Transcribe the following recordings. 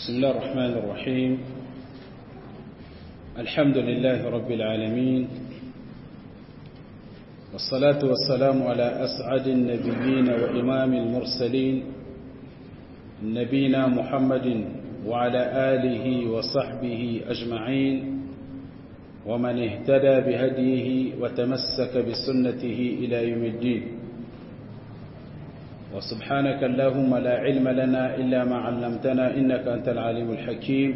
بسم الله الرحمن الرحيم الحمد لله رب العالمين والصلاة والسلام على أسعد النبيين وإمام المرسلين نبينا محمد وعلى آله وصحبه أجمعين ومن اهتدى بهديه وتمسك بسنته إلى يوم الدين وسبحانك اللهم لا علم لنا إلا ما علمتنا إنك أنت العليم الحكيم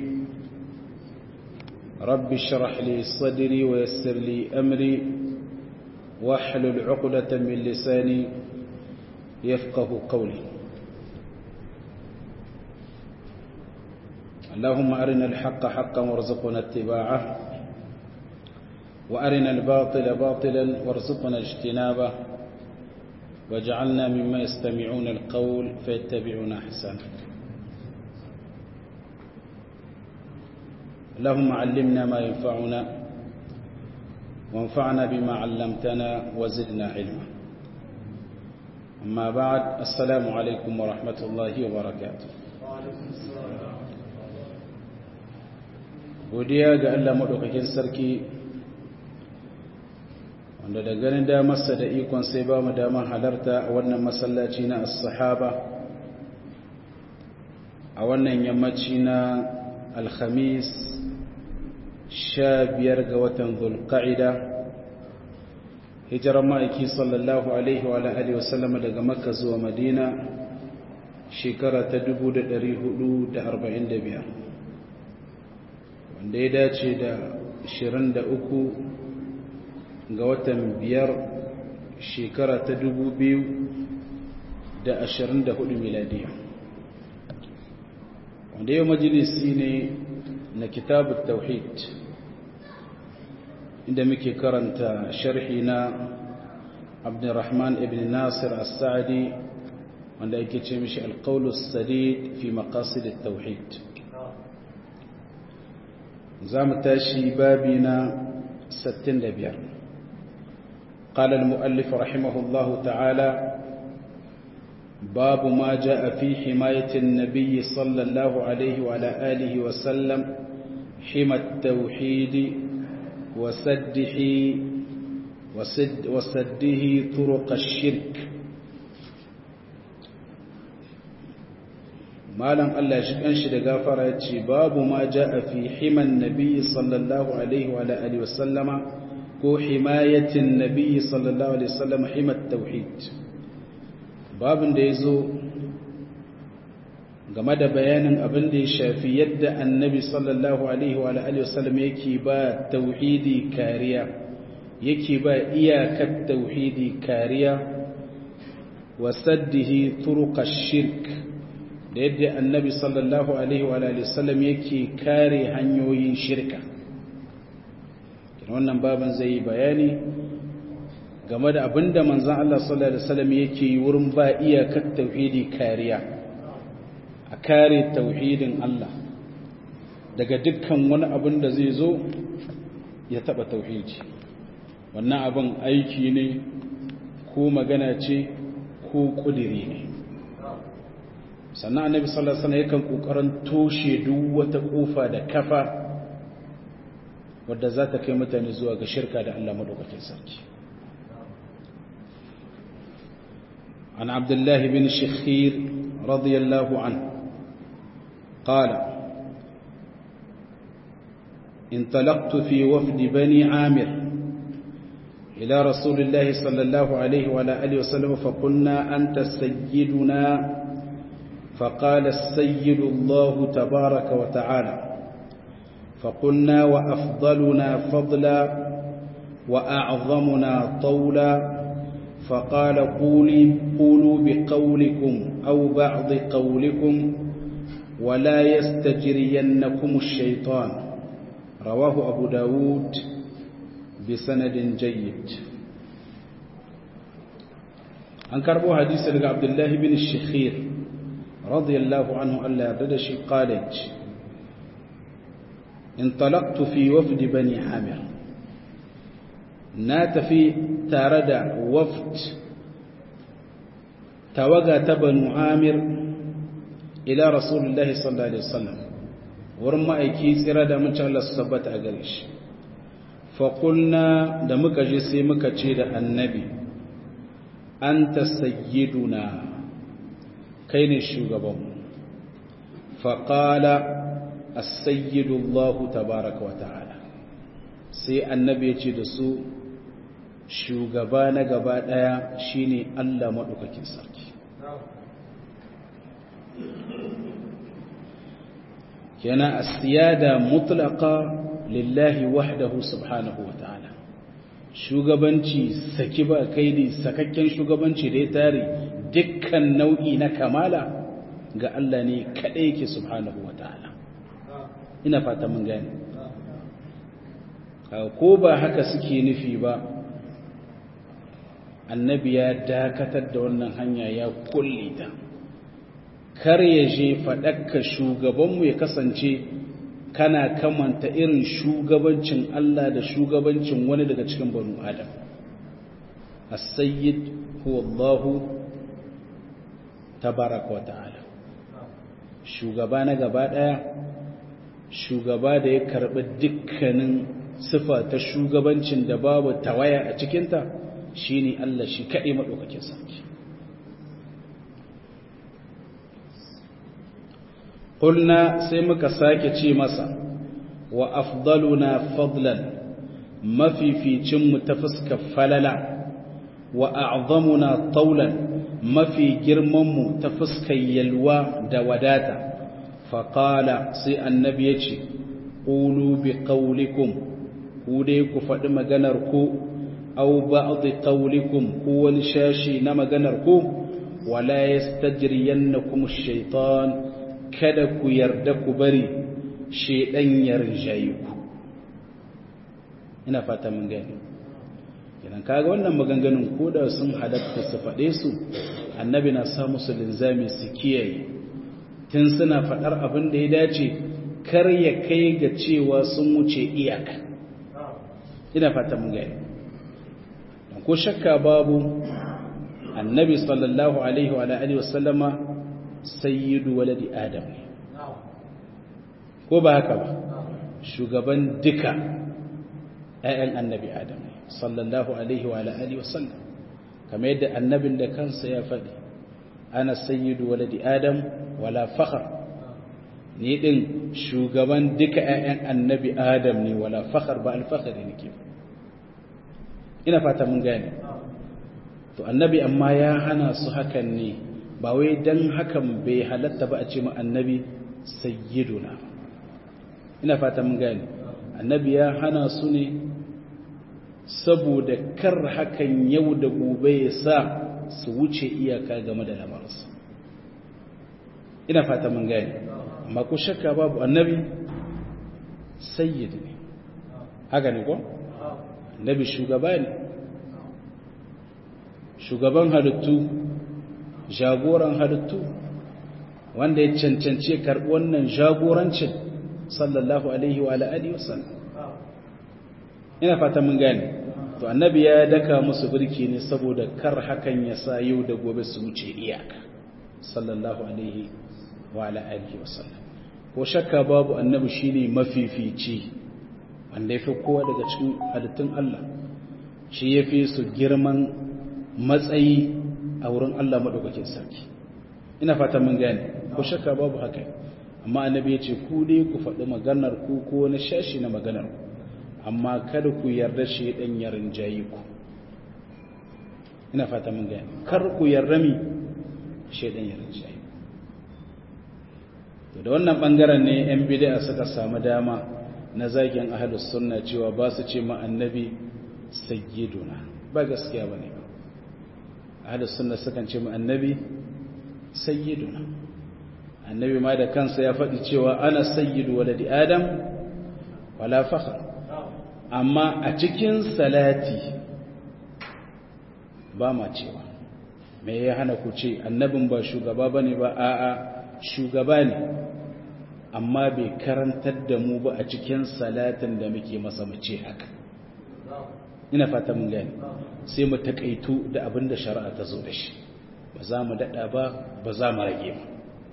رب اشرح لي صدري ويسر لي أمري واحلل عقدة من لساني يفقه قولي اللهم أرنا الحق حقا وارزقنا اتباعه وأرنا الباطل باطلا وارزقنا اجتنابه واجعلنا مما يستمعون القول فيتبعون أحسنه اللهم علمنا ما ينفعنا وانفعنا بما علمتنا وزدنا علما أما بعد السلام عليكم ورحمة الله وبركاته godiya ga Allah maɗaukakin sarki wanda da ganin damarsa da ikon sai ba mu damar halarta a wannan masallaci na as-sahaba a wannan yammaci na alhamis sha biyar ga watan zulqa'ida hijirar ma'aiki sallallahu alaihi wa alihi wasallam daga makka zuwa madina shekara ta 1445 wanda ya dace da 23 ga watan biyar shekara ta 2024 miladiya wanda yau majalisi ne na kitabun tauhid inda muke karanta sharhi na abdurrahman ibn nasir as-sa'di wanda yake ce mishi alqaulus sadid fi maqasid at-tauhid zamu tashi babi na 65 قال المؤلف رحمه الله تعالى باب ما جاء في حماية النبي صلى الله عليه وعلى آله وسلم حمى التوحيد وسده وسد وسده طرق الشرك malam Allah shi kanshi da gafara ya ce babu ma ja'a fi himan nabi sallallahu alaihi wa alihi wasallama ko himayatin nabi sallallahu alaihi wasallam himat tauhid babin da yazo game da bayanin abin da ya shafi yadda annabi sallallahu alaihi wa alihi wasallam yake ba tauhidi kariya yake ba iyakar tauhidi kariya wa saddihi turuqash shirk da yadda annabi sallallahu alaihi wa alihi wasallam yake kare hanyoyin shirka wannan baban zai yi bayani game da abinda manzan Allah sallallahu Alaihi wasallam yake yi wurin ba iyakar tauhidi kariya a kare tauhidin Allah daga dukkan wani abin da zai zo ya taba tauhidi wannan abin aiki ne ko magana ce ko kudiri ne sannan annabi sallallahu alaihi wasallam yakan kokarin toshe duk wata kofa da kafa wadda za ta kai mutane zuwa ga shirka da Allah maɗaukakin sarki an abdullahi bin shakhir radiyallahu an qala انطلقت في وفد بني عامر إلى رسول الله صلى الله عليه وعلى آله وسلم فقلنا أنت سيدنا فقال السيد الله تبارك وتعالى فقلنا وأفضلنا فضلا وأعظمنا طولا فقال قولي قولوا بقولكم أو بعض قولكم ولا يستجرينكم الشيطان رواه أبو داود بسند جيد أنكربوا حديث عبد الله بن الشخير رضي الله عنه ألا يرددش قالت انطلقت في وفد بني عامر نات في تارد وفد توغى بنو عامر ila rasulillahi sallallahu alaihi wasallam wurin ma'aiki tsira da mun Allah su tabbata a gare shi faƙulna da muka je sai muka ce da annabi an ta sayyiduna kai ne shugabanmu faƙala a sayyidullahu tabaraka wa ta'ala sai annabi ya ce da su shugaba na gaba ɗaya shine Allah maɗaukakin sarki kenan asiyada mutlaqa lillahi wahdahu subhanahu wa ta'ala shugabanci saki ba kaidi sakakken shugabanci da ya tare dukkan nau'i na kamala ga Allah ne kadai yake subhanahu wa ta'ala ina fata mun gane ko ba haka suke nufi ba annabi ya dakatar da wannan hanya ya kulle ta kar ya je faɗakka shugabanmu ya kasance kana kamanta irin shugabancin Allah da shugabancin wani daga cikin banu Adam as-sayyid huwa Allah tabaraka wa ta'ala shugaba na gaba daya shugaba da ya karbi dukkanin sifa ta shugabancin da babu tawaya a cikinta shine Allah shi kadai madaukakin sarki قلنا سيمك ساكي مسا وأفضلنا فضلا ما في في جم تفسك فللا وأعظمنا طولا ما في جرمم تفسك يلوى دوداتا فقال سي النبي قولوا بقولكم كوديك فدم جنركو أو بعض قولكم هو نشاشي نما جنركو ولا يستجرينكم الشيطان kada ku yarda ku bari shedan ya rinjaye ku ina fata mun gani idan kaga wannan maganganun koda sun halatta su faɗe su annabi na sa musu linzami su kiyaye tun suna faɗar abin da ya dace kar ya kai ga cewa sun wuce iyaka ina fata mun gani ko shakka babu annabi sallallahu alaihi wa alihi wasallama sayyidu waladi adam ne ko ba haka ba shugaban duka ‘ya'yan annabi adam ne sallallahu alaihi wa alihi wasallam kamar yadda annabin da kansa ya faɗi ana sayyidu waladi adam wala fakhar ni din shugaban duka ‘ya'yan annabi adam ne wala fakhar ba alfakhari nake ina fata mun gane to annabi amma ya hana su hakan ne ba wai dan hakan bai halatta ba a ce mu annabi sayyiduna ina fata mun gane annabi ya hana su ne saboda kar hakan yau da gobe ya sa su wuce iyaka game da lamarinsu ina fata mun gane amma ko shakka babu annabi sayyid ne haka ne ko annabi shugaba ne shugaban halittu jagoran halittu wanda ya cancanci karɓi wannan jagorancin sallallahu alaihi wa alihi wasallam ina fata mun gane to annabi ya daka musu birki ne saboda kar hakan ya sa yau da gobe su wuce iyaka sallallahu alaihi wa alihi wasallam ko shakka babu annabi shine mafifici wanda yafi kowa daga cikin halittun Allah shi yafi su girman matsayi a wurin Allah madaukakin sarki ina fata mun gane ko shakka babu haka amma annabi ya ce ku dai ku faɗi maganar ku ko wani shashi na maganar ku amma kada ku yarda shi dan ya rinjayi ku ina fata mun gane kar ku yarda mi shi dan ya rinjayi to da wannan bangaren ne yan bid'a suka samu dama na zagin ahlus sunna cewa ba su ce ma annabi sayyiduna ba gaskiya bane ba ahlus sunna sukan ce ma annabi sayyiduna annabi ma da kansa ya faɗi cewa ana sayyidu waladi adam wala fakhr amma a cikin salati ba ma cewa me ya hana ku ce annabin ba shugaba bane ba a'a shugaba ne amma bai karantar da mu ba a cikin salatin da muke masa mace haka ina fata mun gani sai mu takaitu da abin da shari'a ta zo da shi ba za mu daɗa ba ba za mu rage ba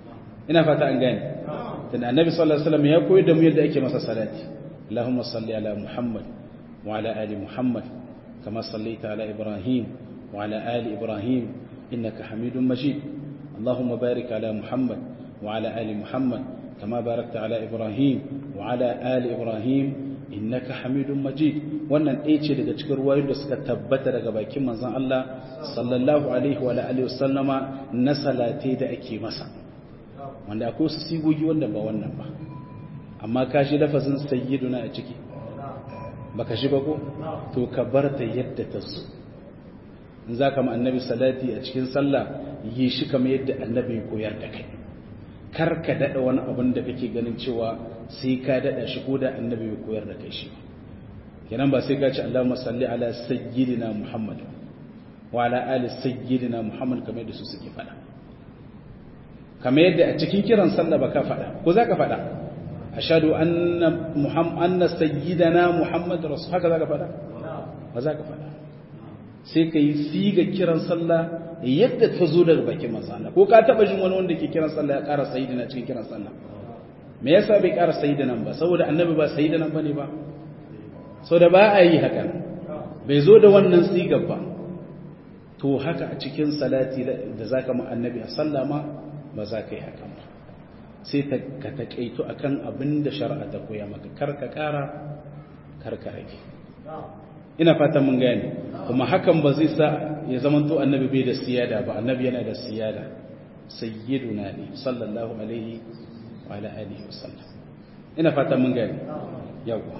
ina fata an gane tunda annabi sallallahu alaihi wasallam ya koyar da mu yadda ake masa salati Allahumma salli ala Muhammad wa ala ali Muhammad kama sallaita ala Ibrahim wa ala ali Ibrahim innaka Hamidum Majid Allahumma barik ala Muhammad wa ala ali Muhammad kama barakta ala Ibrahim wa ala ali Ibrahim innaka Hamidum Majid wannan ɗaya ce daga cikin ruwayoyin da suka tabbata daga bakin manzon Allah sallallahu alaihi wa alihi wasallama na salate da ake masa wanda akwai wasu sigogi wanda ba wannan ba amma ka shi lafazin sayyiduna a ciki baka shi ba ko to ka bar ta yadda ta so in za ka ma annabi salati a cikin sallah yi shi kamar yadda annabi ya koyar da kai kar ka daɗa wani abin da kake ganin cewa sai ka daɗa shi ko da annabi ya koyar da kai shi kenan ba sai ka ce Allahumma salli ala sayyidina Muhammad wa ala ali sayyidina Muhammad kamar yadda su suke faɗa kamar yadda a cikin kiran sallah ba ka faɗa ko za ka faɗa ashadu anna muhammad anna sayyidana muhammad rasul haka za ka faɗa ba za ka faɗa sai ka yi siga kiran sallah yadda ta zo daga bakin manzana ko ka taɓa jin wani wanda ke kiran sallah ya ƙara sayyidina cikin kiran sallah me yasa bai ƙara sayyidina ba saboda annabi ba sayyidina bane ba saboda ba a yi haka bai zo da wannan sigar ba to haka a cikin salati da zaka ma annabi a sallama ba za ka yi hakan ba sai ka taƙaito a kan abin da shari'a ta koya maka karka ƙara karka rage ina fatan mun gane kuma hakan ba zai sa ya zama to annabi bai da siyada ba annabi yana da siyada sayyiduna ne sallallahu alaihi wa ala alihi wa sallam ina fatan mun gane yawa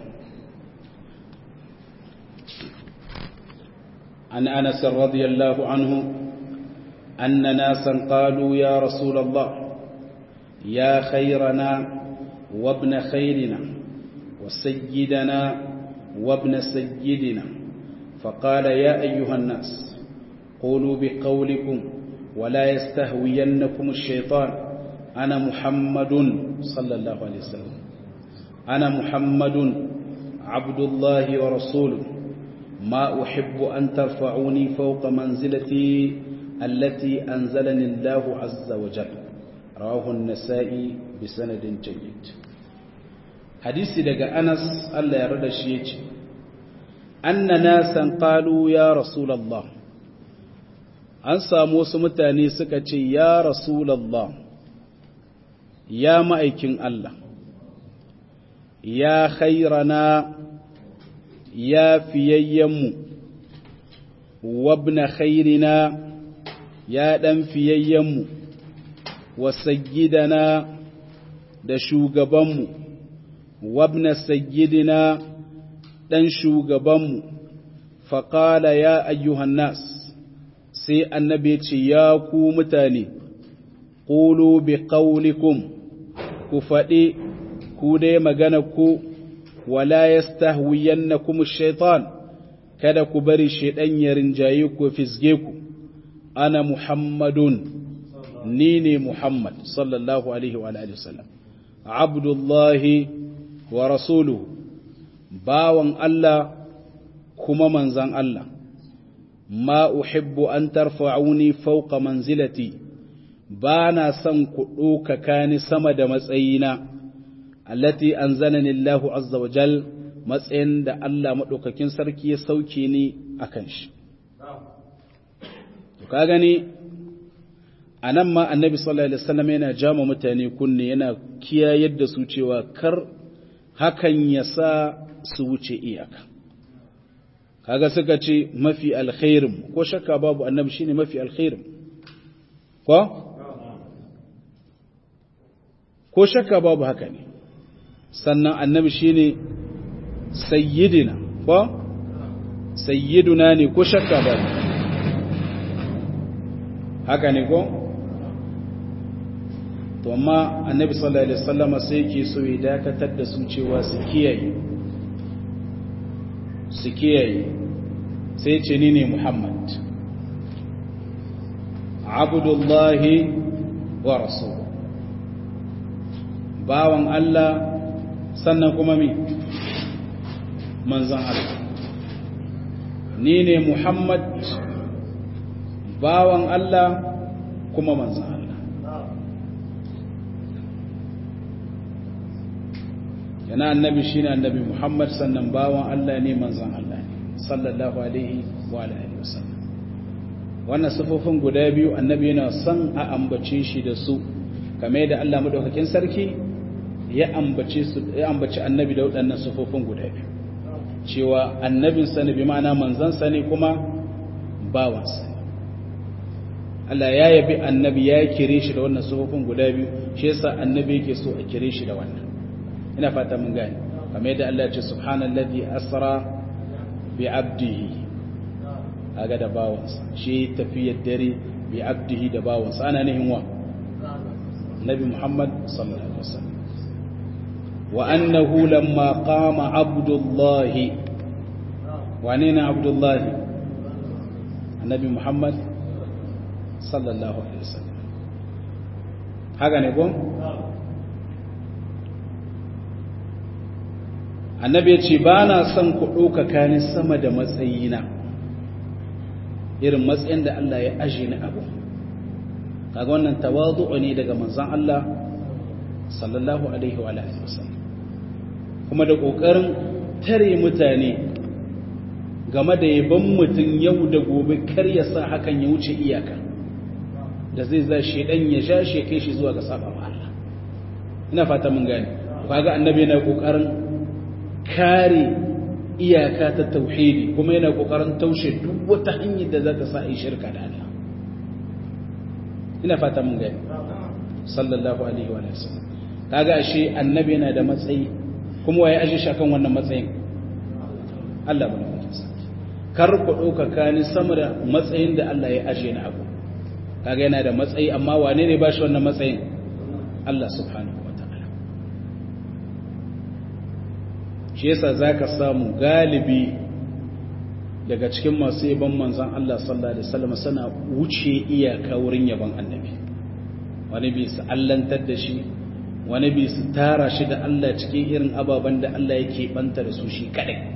an anas radiyallahu anhu أن ناسا قالوا يا رسول الله يا خيرنا وابن خيرنا وسيدنا وابن سيدنا فقال يا أيها الناس قولوا بقولكم ولا يستهوينكم الشيطان أنا محمد صلى الله عليه وسلم أنا محمد عبد الله ورسوله ما أحب أن ترفعوني فوق منزلتي التي أنزلني الله عز وجل رواه النسائي بسند جيد حديث دقى أنس ألا يرد الشيء أن ناسا قالوا يا رسول الله an samu wasu mutane suka ce ya rasulallah ya ma'aikin Allah ya khairana ya fiyayyenmu wabna khairina ya ɗan fiyayyenmu wa sayyidana da shugabanmu wabna sayyidina ɗan shugabanmu faƙala ya ayyuhan nas sai annabi ce ya ku mutane ƙulu bi ƙaulikum ku faɗi ku dai magana ku wala yastahwiyannakum shaitan kada ku bari shaidan ya rinjaye ku fisge ku ana muhammadun ni ne muhammad sallallahu alaihi wa alihi wasallam abdullahi wa rasuluhu bawan Allah kuma manzan Allah ma uhibbu an tarfa'uni fawqa manzilati ba na son ku ɗaukaka ni sama da matsayina allati anzalani Allahu azza wa jal matsayin da Allah maɗaukakin sarki ya sauke ni akan shi to ka gani anan ma annabi sallallahu alaihi wasallam yana jama mutane kunne yana kiyayar da su cewa kar hakan ya sa su wuce iyaka kaga suka ce mafi alkhairin ko shakka babu annabi shine mafi alkhairin ko ko shakka babu haka ne sannan annabi shine sayyidina ko sayyiduna ne ko shakka babu haka ne ko to amma annabi sallallahu alaihi wasallam sai yake so ya dakatar da su cewa su kiyaye su kiyaye sai ce ni ne Muhammad abdullahi wa rasul bawan Allah sannan kuma mi manzan Allah ni ne Muhammad bawan Allah kuma manzan Allah yana annabi shine annabi Muhammad sannan bawan Allah ne manzon Allah ne sallallahu alaihi wa alihi wasallam wannan sifofin guda biyu annabi yana son a ambace shi da su kamar da Allah madaukakin sarki ya ambace su ya ambaci annabi da waɗannan sifofin guda biyu cewa annabin sa ne bi ma'ana manzon sa ne kuma bawan sa Allah ya yabi annabi ya kire shi da wannan sifofin guda biyu shi yasa annabi yake so a kire shi da wannan ina fata mun gane kamar yadda Allah ya ce subhanallazi asra bi abdihi aga da bawansa shi tafiyar dare bi abdihi da bawansa ana nihin wa nabi Muhammad sallallahu alaihi wasallam wa annahu lamma qama abdullah wane ne abdullah annabi Muhammad sallallahu alaihi wasallam haka ne ko annabi ya ce ba na son ku ɗaukaka ni sama da matsayina irin matsayin da Allah ya aje ni abu kaga wannan tawadu'u ne daga manzon Allah sallallahu alaihi wa alihi wasallam kuma da kokarin tare mutane game da yaban mutum yau da gobe kar ya sa hakan ya wuce iyaka da zai za shedan ya sha shi kai shi zuwa ga saba Allah ina fata mun gane kaga annabi yana kokarin kare iyaka ta tauhidi kuma yana kokarin taushe duk wata hanyar da za ta sa a yi shirka da Allah ina fata mun gani sallallahu alaihi wa sallam kaga ashe annabi yana da matsayi kuma waye aje shi akan wannan matsayin Allah bane mutum sarki kar ku dauka kani sama da matsayin da Allah ya aje ni abu kaga yana da matsayi amma wane ne ba shi wannan matsayin Allah subhanahu shi yasa zaka samu galibi daga cikin masu yaban manzon Allah sallallahu alaihi wasallam sana wuce iyaka wurin yaban annabi wani bi su allantar da shi wani bi su tara shi da Allah cikin irin ababen da Allah yake banta da su shi kadai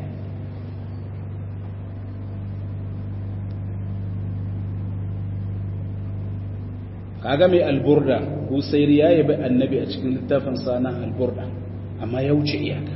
kaga mai alburda husairi ya yabi annabi a cikin littafin sana alburda amma ya wuce iyaka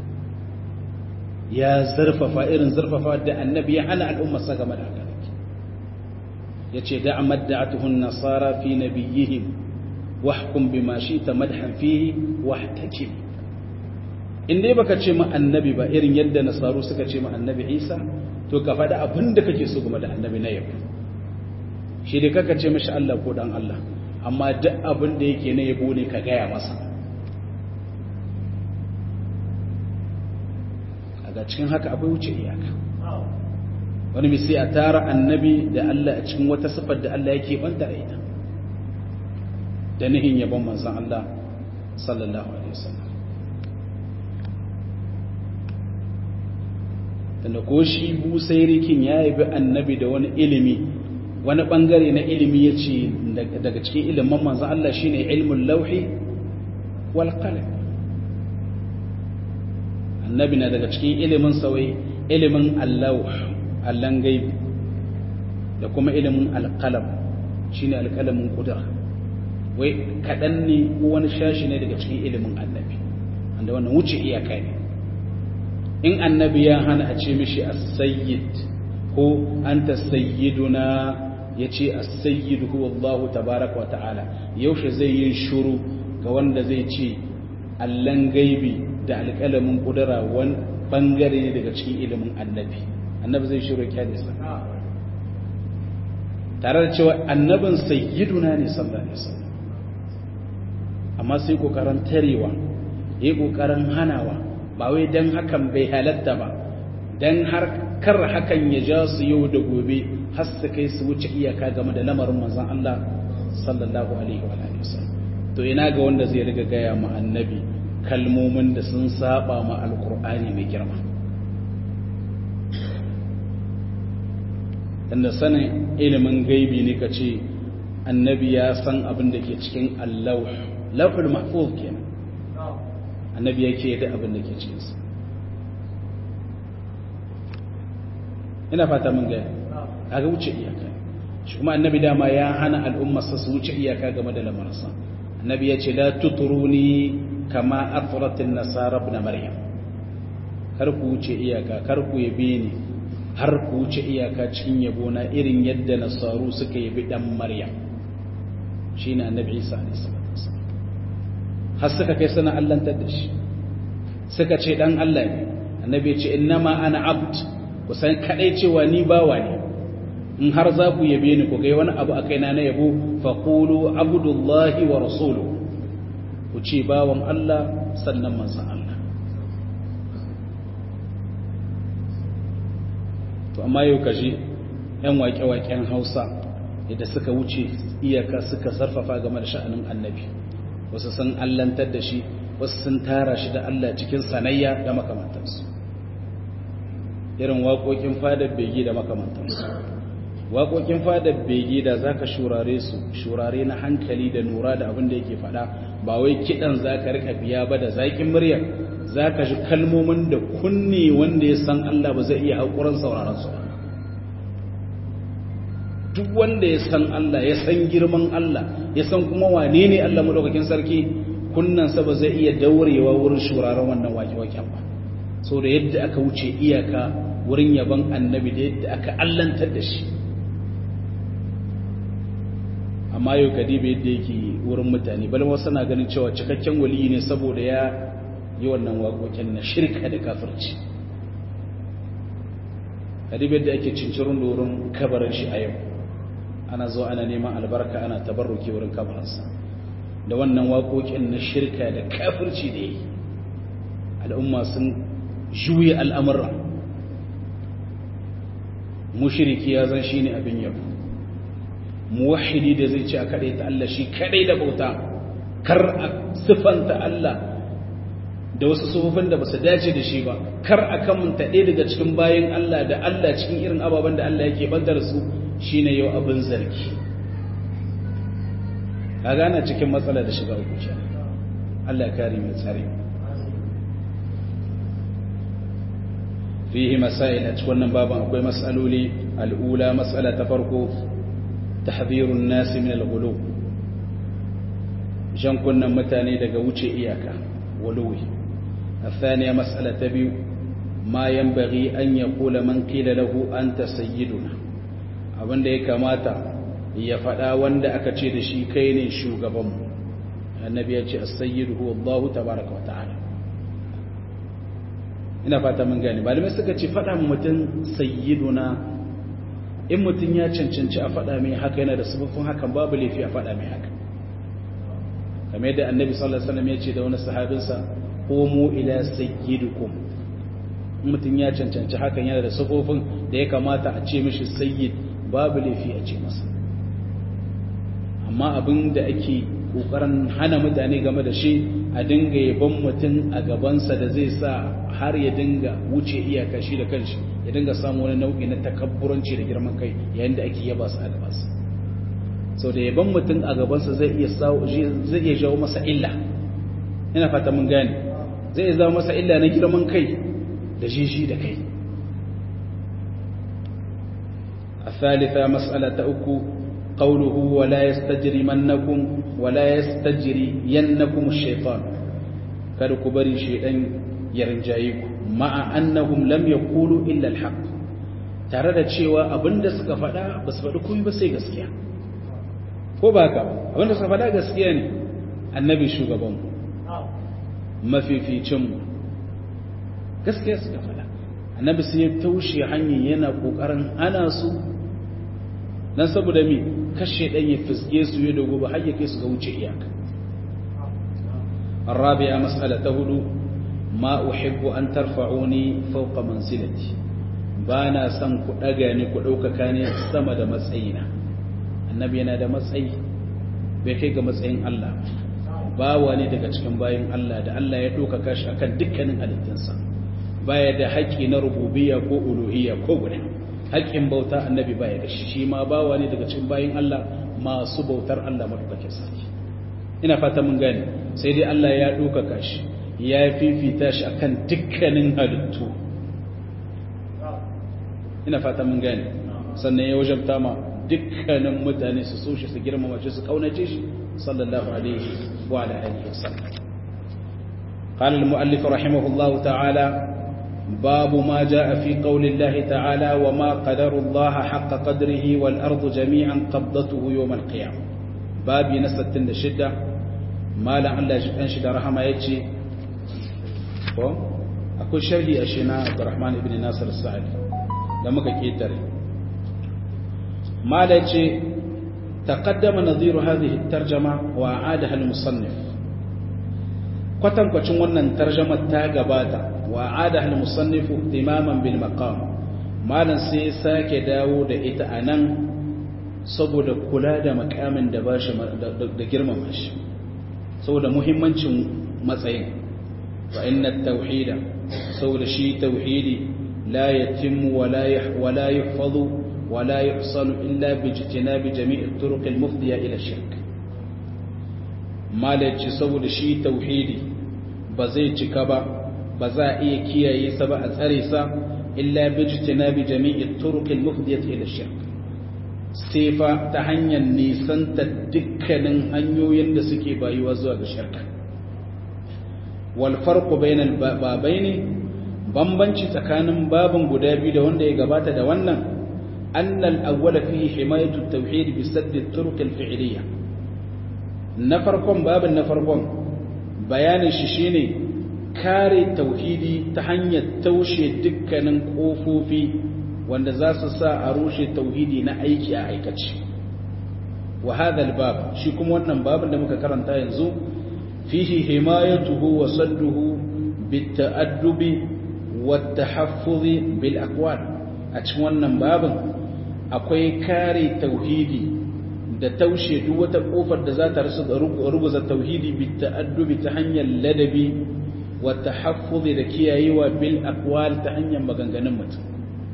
ya zarfafa irin zarfafa da annabi ya hana al'ummarsa game da haka ya ce da madda'atuhun nasara fi nabiyihim wahkum bima ta madhan fihi wahtakim in dai baka ce ma annabi ba irin yadda nasaru suka ce ma annabi Isa to ka faɗa abin da kake so game da annabi na yabo shi dai kaka ce mishi Allah ko dan Allah amma duk abin da yake na yabo ne ka gaya masa daga cikin haka akwai wuce iyaka wani misi a tara annabi da Allah a cikin wata sifar da Allah yake banta a ita da nihin yabon manzan Allah sallallahu alaihi wasallam tunda ko shi busairikin ya yabi annabi da wani ilimi wani bangare na ilimi ya ce daga cikin ilimin manzan Allah shine ilmin lauhi wal qalam annabi na daga cikin ilimin sawai ilimin allauh allan gaibi da kuma ilimin alkalam shine alkalamin kudura wai kaɗan ne ko wani shashi ne daga cikin ilimin annabi wanda wannan wuce iyaka ne in annabi ya hana a ce mishi as-sayyid ko anta sayyiduna ya ce as-sayyid huwa Allah tabaraka wa ta'ala yaushe zai yi shuru ga wanda zai ce allan gaibi da alƙalamin ƙudura wani ɓangare ne daga cikin ilimin annabi annabi zai shiro kyale sa tare da cewa annabin sayyiduna ne sallallahu alaihi wasallam amma sai kokarin tarewa yayi kokarin hanawa ba wai dan hakan bai halatta ba dan har kar hakan ya ja su yau da gobe har su kai su wuce iyaka game da lamarin manzon Allah sallallahu alaihi wa alihi wasallam to ina ga wanda zai riga gaya ma annabi kalmomin da sun saba ma alkur'ani mai girma inda sanin ilimin gaibi ne ka ce annabi ya san abin da ke cikin allauh lauhul mahfuz kenan annabi yake da abin da ke cikinsa ina fata mun gaya kaga wuce iyaka shi kuma annabi dama ya hana al'ummarsa su wuce iyaka game da lamarsa annabi ya ce la tuturuni kama atratin nasara ibn maryam kar ku wuce iyaka kar ku yabe ni har ku wuce iyaka cikin yabo na irin yadda nasaru suka yabi dan maryam shine annabi isa alaihi salatu wasallam har suka kai sana allantar da shi suka ce dan Allah ne annabi ya ce innama ana abd ku san kadai cewa ni bawa ne in har za ku yabe ni ku ga wani abu akai na na yabo faqulu abdullahi wa rasuluhu ku ce bawan Allah sannan manzon Allah to amma yau kaji yan waƙe-waƙen Hausa yadda suka wuce iyaka suka sarfafa game da sha'anin annabi wasu sun allantar da shi wasu sun tara shi da Allah cikin sanayya da makamantansu irin waƙoƙin fadar bege da makamantansu waƙoƙin fadar bege da za ka shurare su shurare na hankali da nura da abin da yake faɗa ba wai kiɗan za ka rika biya ba da zaƙin murya za ka ji kalmomin da kunne wanda ya san Allah ba zai iya haƙuran sauraron su duk wanda ya san Allah ya san girman Allah ya san kuma wane ne Allah madaukakin sarki kunnansa ba zai iya daurewa wurin shuraren wannan waƙe-waƙen ba so da yadda aka wuce iyaka wurin yaban annabi da yadda aka allantar da shi amma yau kadiba yadda yake wurin mutane bal wasu na ganin cewa cikakken waliyi ne saboda ya yi wannan waƙoƙin na shirka da kafirci kadiba yadda ake cincirin da wurin kabarin shi a yau ana zo ana neman albarka ana tabarruki wurin kabarinsa da wannan waƙoƙin na shirka da kafirci da yi al'umma sun juye al'amurra mushiriki ya zan shi ne abin yabo muwahidi da zai ce a kaɗai ta Allah shi kaɗai da bauta kar a siffanta Allah da wasu sufufin da ba su dace da shi ba kar a kamanta ɗaya daga cikin bayan Allah da Allah cikin irin ababen da Allah yake bantar su shine yau abin zargi ka gana cikin matsala da shiga uku Allah ya kare mai tsare fihi masail a cikin wannan baban akwai mas'aloli al'ula mas'ala ta farko tahdhirun nasi min al-ghulu jan kunnan mutane daga wuce iyaka wuluwi الثانية مسألة تبيو ما ينبغي أن يقول من قيل له أنت سيدنا abin da ya kamata ya faɗa wanda aka ce da shi kai ne shugabanmu annabi ya ce as-sayyidu huwa Allah tabaaraka wa ta'ala ina fata mun gane malamai suka ce faɗa mutum sayyiduna in mutum ya cancanci a faɗa mai haka yana da sababin hakan babu laifi a faɗa mai haka kamar yadda annabi sallallahu alaihi wasallam ya ce da wani sahabinsa qumu ila sayyidikum mutum ya cancanci hakan yana da sababin da ya kamata a ce mishi sayyid babu laifi a ce masa amma abin da ake kokarin hana mutane game da shi a dinga yaban mutum a gabansa da zai sa har ya dinga wuce iyaka shi da kanshi ya dinga samu wani nau'i na takabburanci da girman kai yayin da ake yaba su a gabansa sau da yaban mutum a gabansa zai iya zai iya jawo masa illa ina fata mun gane zai iya zama masa illa na girman kai da jiji da kai الثالثة مسألة أكو قوله ولا يستجرمنكم ولا يستجرينكم الشيطان كاركو بري شيطان يرنجايكم مع أنهم لم يقولوا إلا الحق tare da cewa abinda suka faɗa ba su faɗi komai ba sai gaskiya ko ba ka abinda suka faɗa gaskiya ne annabi shugaban mafificinmu gaskiya suka faɗa annabi sai ya taushe hanyar yana ƙoƙarin ana su dan saboda mi kashe dan ya fisge su ya dogo ba har ya kai su ga wuce iyaka arabiya mas'ala ta hudu ma uhibbu an tarfa'uni fawqa manzilati ba na son ku daga ni ku ɗaukaka ne sama da matsayina annabi yana da matsayi bai kai ga matsayin Allah ba wani daga cikin bayan Allah da Allah ya ɗaukaka shi akan dukkanin halittunsa baya da haƙƙi na rububiyya ko uluhiyya ko guda haƙƙin bauta annabi baya da shi shi ma bawa ne daga cikin bayin Allah masu bautar Allah madaukakin sarki ina fata mun gane sai dai Allah ya ɗaukaka shi ya fifita shi akan dukkanin halittu ina fata mun gane sannan ya wajabta ma dukkanin mutane su so shi su girmama shi su kaunace shi sallallahu alaihi wa ala alihi wasallam قال المؤلف رحمه الله تعالى باب ما جاء في قول الله تعالى وما قدر الله حق قدره والأرض جميعا قبضته يوم القيامة باب نستن الشدة ما لعل أنشد رحمة يجي أقول شرحي أشينا عبد الرحمن بن ناصر السعدي لما كيتر ما لجي تقدم نظير هذه الترجمة وأعادها المصنف kwatankwacin wannan tarjamar ta gabata wa ada al-musannifu ihtimaman bil maqam malan sai sake dawo da ita anan saboda kula da makamin da bashi da girmama shi saboda muhimmancin matsayin wa inna at-tauhida saboda shi tauhidi la yatimmu wa la wa la yuhfazu wa la yuhsalu illa bi ijtinabi jami'i at-turuq al-mufdiya ila shirk malaci saboda shi tauhidi ba zai cika ba ba za a iya kiyaye sa ba a tsare sa illa bi jitinabi jami'i turuqil mufdiyati ila shirk sai fa ta hanyar nisanta dukkanin hanyoyin da suke bayuwa zuwa ga shirka wal farqu bainal babaini bambanci tsakanin babin guda biyu da wanda ya gabata da wannan annal awwala fihi himayatu at-tauhid bi sadd at-turuq al-fi'liyya na farkon babin na farkon bayanin shi shine kare tauhidi ta hanyar taushe dukkanin kofofi wanda za su sa a rushe tauhidi na aiki a aikace wa hadha albab shi kuma wannan babin da muka karanta yanzu fihi himayatuhu wa sadduhu bitta'addubi wat tahaffuzi bil aqwal a cikin wannan babin akwai kare tauhidi da taushe duk wata kofar da za ta rasu da ruguza tauhidi bi ta'addubi ta hanyar ladabi wa tahaffuzi da kiyayewa bil aqwal ta hanyar maganganun mutum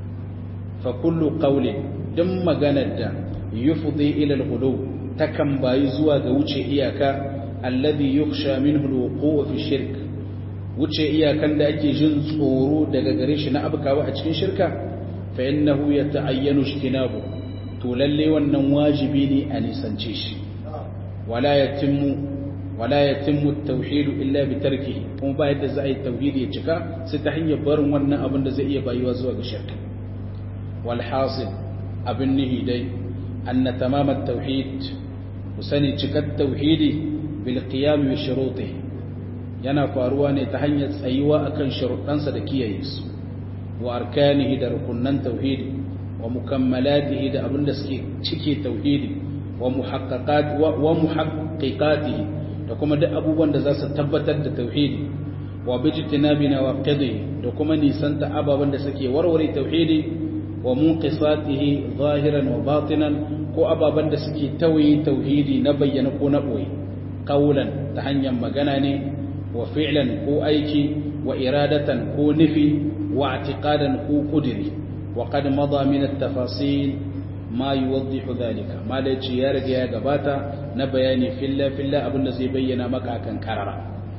fa kullu qawlin duk maganar da yufdi ila al-ghulu takan bayi zuwa ga wuce iyaka alladhi yukhsha minhu al-wuqu' fi shirk wuce iyakan da ake jin tsoro daga gare shi na abkawa a cikin shirka fa innahu yata'ayyanu ijtinabu to lalle wannan wajibi ne a nisance shi wala yatimmu wala yatimmu at-tauhid illa bi tarkihi kuma ba yadda za a yi tauhidi ya cika sai ta hanyar barin wannan abin da zai iya bayuwa zuwa ga shirka wal hasil abin nihi dai anna tamam at-tauhid kusani cikar tauhidi bil qiyam bi shurutihi yana faruwa ne ta hanyar tsayuwa akan sharuɗansa da kiyaye su wa arkanihi da rukunnan tauhidi wa mukammalatihi da abinda suke cike tauhidi wa muhaqqaqat wa muhaqqiqatihi da kuma duk abubuwan da za su tabbatar da tauhidi wa bijtinabi nawaqidihi da kuma nisanta ababan da suke warware tauhidi wa munqisatihi zahiran wa batinan ko ababan da suke tawaye tauhidi na bayyana ko na boye qawlan ta hanyar magana ne wa fi'lan ko aiki wa iradatan ko nufi wa i'tiqadan ko qudri وقد مضى من التفاصيل ما يوضح ذلك ما لجي يا رجي يا غباتا نبياني في الله في الله ابن زي بينا مكا كان كررا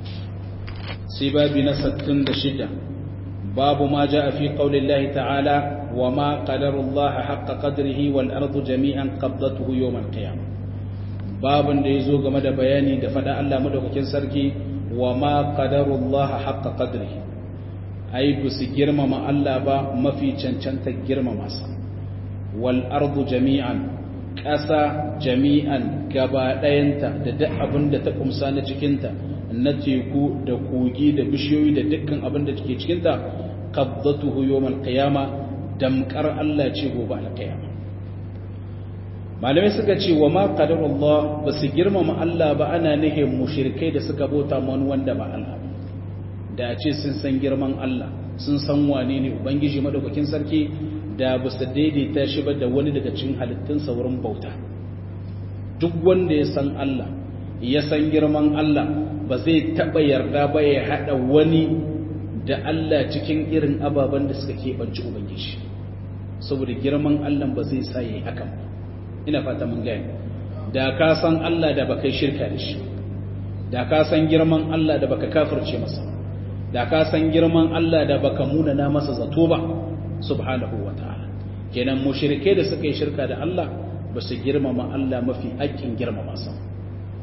سبابي نستن دشدة باب ما جاء في قول الله تعالى وما قدر الله حق قدره والأرض جميعا قبضته يوم القيامة باب da yazo game da bayani da fada Allah madaukakin sarki wa ma qadarullah haqqa qadrihi ai ba su girmama Allah ba mafi cancanta girmama sa wal ardu jami'an ƙasa jami'an gaba ɗayanta da duk abin da ta kumsa na cikinta na teku da kogi da bishiyoyi da dukkan abin da take cikinta qabdatuhu yawmal qiyama damkar Allah ce gobe alqiyama malamai suka ce wa ma qadarullah ba su girmama Allah ba ana nihin mushrikai da suka bauta wani wanda ba Allah ba da a ce sun san girman Allah sun san wane ne Ubangiji madaukakin sarki da ba su daidaita shi ba da wani daga cikin halittunsa wurin bauta duk wanda ya san Allah ya san girman Allah ba zai taɓa yarda ba ya haɗa wani da Allah cikin irin ababen da suka keɓanci Ubangiji saboda girman Allah ba zai sa ya yi hakan ina fata mun gani da ka san Allah da baka shirka da shi da ka san girman Allah da baka kafirce masa da ka san girman Allah da baka munana masa zato ba subhanahu wa ta'ala kenan mushrike da suka yi shirka da Allah ba su girmama Allah mafi haƙƙin girmama sa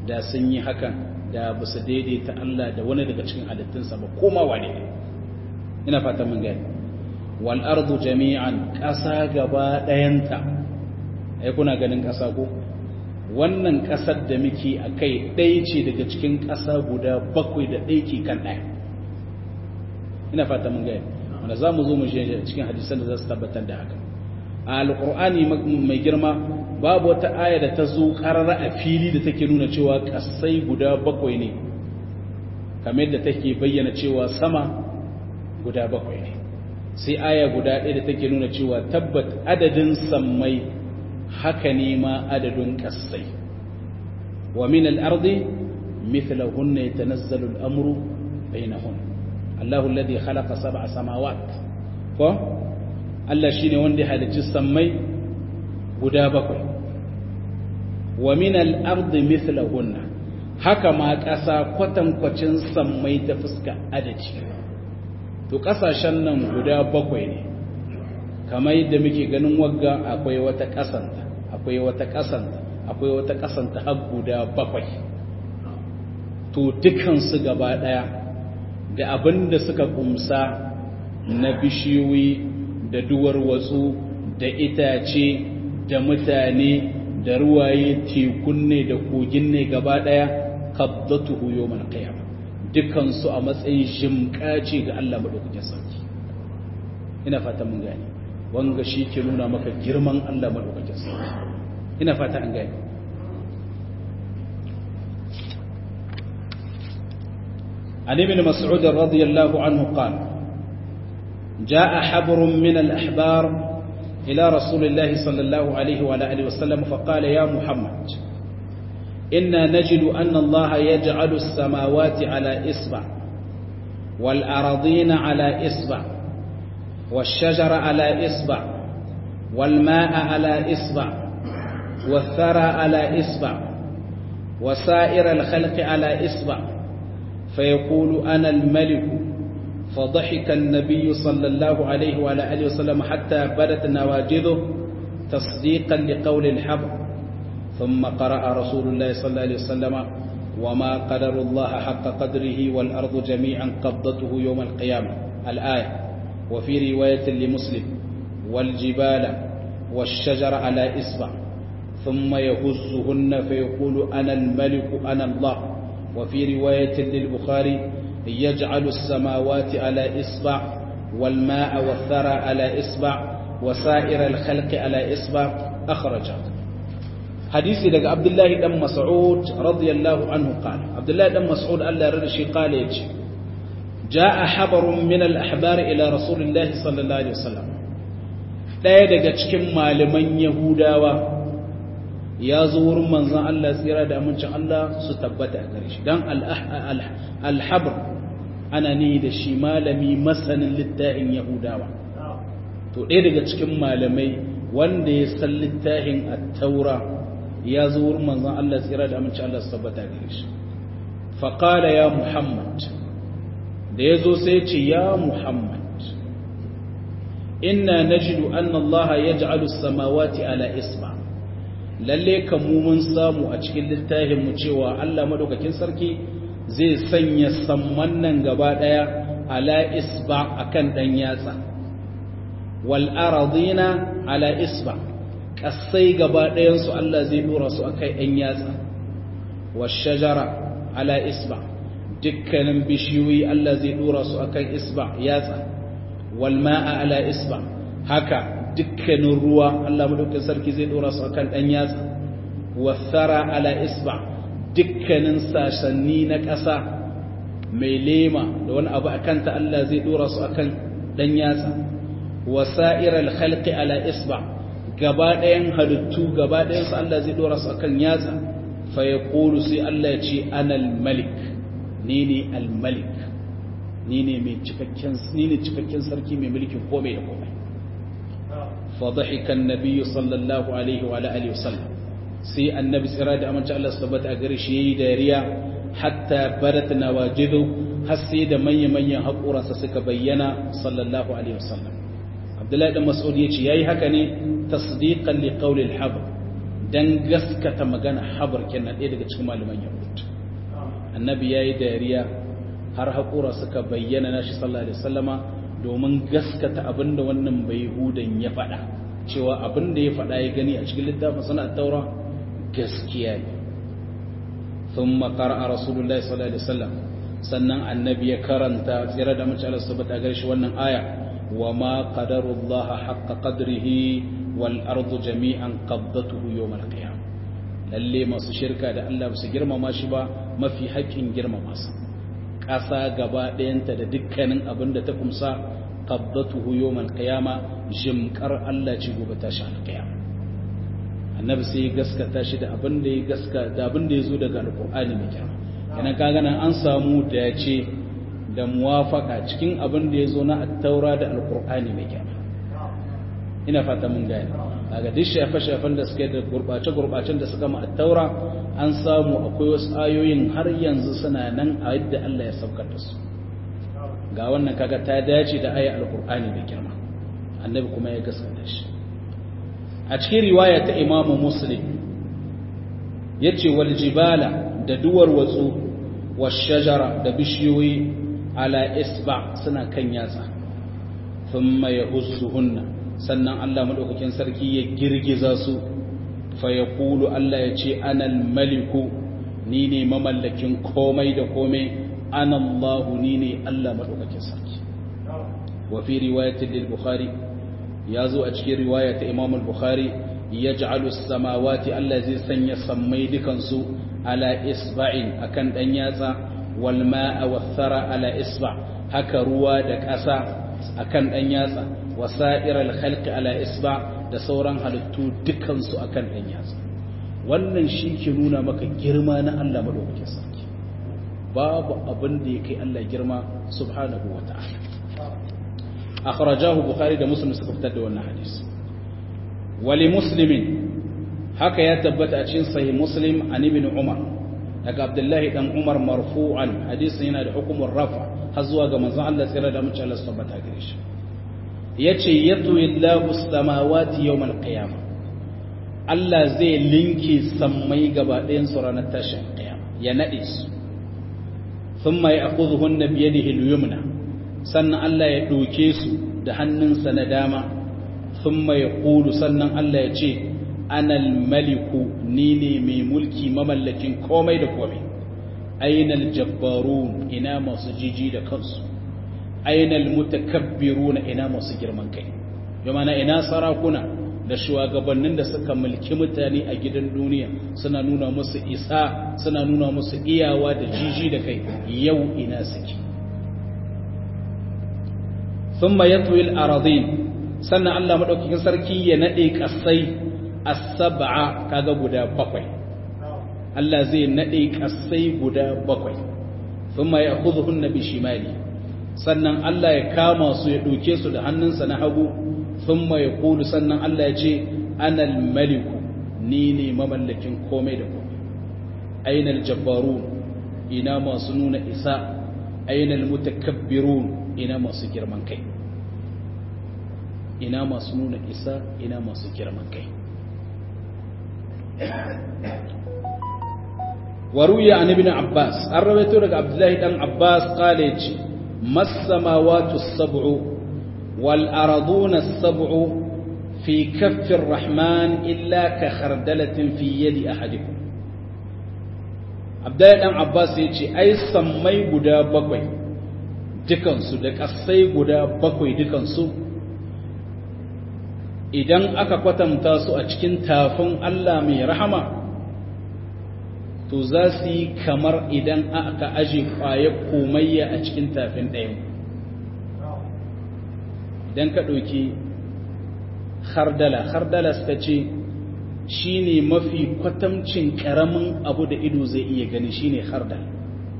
da sun yi hakan da ba su daidaita Allah da wani daga cikin halittunsa ba koma wane ne ina fata mun gani wal ardu jami'an ƙasa gaba ɗayanta ai kuna ganin ƙasa ko wannan ƙasar da muke a kai ɗaya ce daga cikin ƙasa guda bakwai da ɗaya ke kan ɗaya ina fata mun gani wanda za mu zo mu shi cikin hadisan da za su tabbatar da haka a alƙur'ani mai girma babu wata aya da ta zo ƙarara a fili da take nuna cewa ƙasai guda bakwai ne kamar yadda take bayyana cewa sama guda bakwai ne sai aya guda ɗaya da take nuna cewa tabbat adadin sammai haka ne ma adadin ƙasai wa min al-ardi mithlahunna yatanazzalu al-amru bainahunna Allahu alladhi khalaqa sab'a samawat ko Allah shine wanda ya halicci sammai guda bakwai wa min al-ardi mithlahunna haka ma ƙasa kwatankwacin sammai ta fuska adadi to ƙasashen nan guda bakwai ne kamar yadda muke ganin wagga akwai wata ƙasanta akwai wata ƙasanta akwai wata ƙasanta har guda bakwai to dukansu gaba ɗaya da abin da suka kumsa na bishiyoyi da duwar watsu da itace da mutane da ruwaye tekun ne da kogin ne gaba ɗaya qabdatuhu yawmal qiyamah dukansu a matsayin jimka ce ga Allah madaukakin sarki ina fata mun gane wanga shi ke nuna maka girman Allah madaukakin sarki ina fata an gane عن ابن مسعود رضي الله عنه قال جاء حبر من الأحبار إلى رسول الله صلى الله عليه وعلى آله وسلم فقال يا محمد إنا نجد أن الله يجعل السماوات على إصبع والأراضين على إصبع والشجر على إصبع والماء على إصبع والثرى على إصبع وسائر الخلق على إصبع فيقول أنا الملك فضحك النبي صلى الله عليه وعلى آله وسلم حتى بدت نواجذه تصديقا لقول الحبر ثم قرأ رسول الله صلى الله عليه وسلم وما قدر الله حق قدره والأرض جميعا قبضته يوم القيامة الآية وفي رواية لمسلم والجبال والشجر على إصبع ثم يهزهن فيقول أنا الملك أنا الله وفي رواية للبخاري يجعل السماوات على إصبع والماء والثرى على إصبع وسائر الخلق على إصبع أخرجه hadisi daga abdullahi dan mas'ud radiyallahu anhu qala abdullahi dan mas'ud Allah ya shi qala yace jaa habarun min al-ahbar ila rasulillahi sallallahu alaihi wasallam daya daga cikin malaman yahudawa ya zo wurin manzon Allah tsira da amincin Allah su tabbata a gare shi dan al-habr ana ni da shi malami masanin littafin yahudawa to ɗaya daga cikin malamai wanda ya san littafin at-taura ya zo wurin manzon Allah tsira da amince Allah su tabbata gare shi faqala ya muhammad da yazo sai ya ce ya muhammad inna najidu anna Allah yaj'alu as-samawati ala isba lalle kan mu mun samu a cikin littafin mu cewa Allah madaukakin sarki zai sanya samman nan gaba daya ala isba akan dan yatsa wal aradina ala isba ƙasai gaba ɗayansu Allah zai ɗora su a kai ‘yan yatsa, washajara ala isba, dukkanin bishiyoyi Allah zai ɗora su a kan isba yatsa, walma'a ala isba, haka dukkanin ruwa Allah maɗaukin sarki zai ɗora su a kan ɗan yatsa, wasara ala isba, dukkanin sassanni na ƙasa mai lema da wani abu a kanta Allah zai ɗora su a kan ɗan yatsa, wasa'irar halƙi ala isba, gaba ɗayan halittu gaba ɗayansu Allah zai ɗora su akan yatsa fa ya ƙolu sai Allah ya ce anal malik ni ne al-malik ni ne mai cikakken ni ne cikakken sarki mai mulkin komai da komai fa dhahika an-nabiy sallallahu alaihi wa alihi wasallam sai annabi tsira da amince Allah su tabbata a gare shi yayi dariya hatta badat nawajidu har sai da manyan manyan haƙuransa suka bayyana sallallahu alaihi wasallam Abdullahi dan Mas'ud yace yayi haka ne tasdiqan li qawli al-habr dan gaskata magana habar kenan ɗaya daga cikin malaman yahud annabi yayi dariya har haƙura suka bayyana nashi sallallahu alaihi wasallama domin gaskata abinda wannan bai hudan ya faɗa cewa abinda ya faɗa ya gani a cikin littafin sana'ar taura gaskiya ne ثم قرأ رسول الله صلى الله عليه وسلم sannan annabi ya karanta tsira da mace Allah subhanahu wa shi wannan aya wa ma qadarullaha haqqa qadrihi wal ardu jami'an qabdatuhu yawm al qiyam lalle masu shirka da Allah su girmama shi ba mafi haƙin girmama sa ƙasa gaba ɗayanta da dukkanin abin da ta kumsa qabdatuhu yawm al qiyama jimkar Allah ci gobe tashi al qiyam annabi sai ya gaskata shi da abin da ya gaska da abin da ya zo daga alqur'ani mai kyau kenan kaga nan an samu dace da muwafaka cikin abin da ya zo na attaura da alkur'ani mai kyau ina fata mun gane kaga duk shafe-shafen da suke da gurbace-gurbacen da suka ma attaura an samu akwai wasu ayoyin har yanzu suna nan a yadda Allah ya saukar da su ga wannan kaga ta dace da ayat alkur'ani mai girma annabi kuma ya gaskata shi a cikin riwaya ta imamu muslim yace wal jibala da duwar watsu washajara da bishiyoyi ala isba suna kan yatsa thumma yahussuhunna sannan Allah madaukakin sarki ya girgiza su fa yaqulu Allah ya ce anal maliku ni ne mamallakin komai da komai ana Allah ni ne Allah madaukakin sarki wa fi riwayatin lil bukhari yazo a cikin riwaya ta Imam al-Bukhari yaj'alu as-samawati Allah zai sanya sammai dukansu ala isba'in akan dan yatsa wal ma'a wathara ala isba haka ruwa da ƙasa akan dan yatsa wasairal khalqi ala isba da sauran halittu dukan su akan dan yatsa wannan shi ke nuna maka girma na Allah madaukakin sarki babu abin da yake Allah girma subhanahu wata'ala akhrajahu bukhari da muslim suka fitar da wannan hadisi wali muslimin haka ya tabbata a cikin sahih muslim an ibn umar daga abdullahi dan umar marfu'an hadisin yana da hukumar rafa har zuwa ga manzon Allah tsira da mutum Allah subhanahu wa ta'ala shi yace yatu illahu samawati yawm al-qiyamah Allah zai linke sammai gaba ɗayan su ranar tashin qiyama ya nade su thumma ya'khudhuhunna bi yadihi al-yumna sannan Allah ya doke su da hannunsa na dama thumma yaqulu sannan Allah ya ce anal maliku ni ne mai mulki mamallakin komai da komai ainal jabbarun ina masu jiji da kansu ainal mutakabbiruna ina masu girman kai yamana ina sarakuna da shugabannin da suka mulki mutane a gidan duniya suna nuna musu isa suna nuna musu iyawa da jiji da kai yau ina suke thumma yatwi al-aradin sannan Allah madaukakin sarki ya nade kasai as-sab'a kaga guda bakwai Allah zai nade kasai guda bakwai thumma ya'khudhuhunna bi shimali sannan Allah ya kama su ya doke su da hannunsa na hagu thumma yaqulu sannan Allah ya ce anal maliku ni ne mamallakin komai da komai ainal jabbarun ina masu nuna isa ainal mutakabbirun ina masu girman kai ina masu nuna isa ina masu girman kai waruya an ibn abbas an rawaito daga abdullahi dan abbas kale ce masamawatu sab'u wal arduna sab'u fi kaffi rahman illa ka khardalatin fi yadi ahadikum abdullahi dan abbas ya ce ai sammai guda bakwai dukansu da kasai guda bakwai dukansu idan aka kwatanta su a cikin tafin Allah mai rahama to za su yi kamar idan aka aje kwaye komayya a cikin tafin ɗayan idan ka ɗauki hardala hardala suka ce shi ne mafi kwatamcin ƙaramin abu da ido zai iya gani shi ne hardala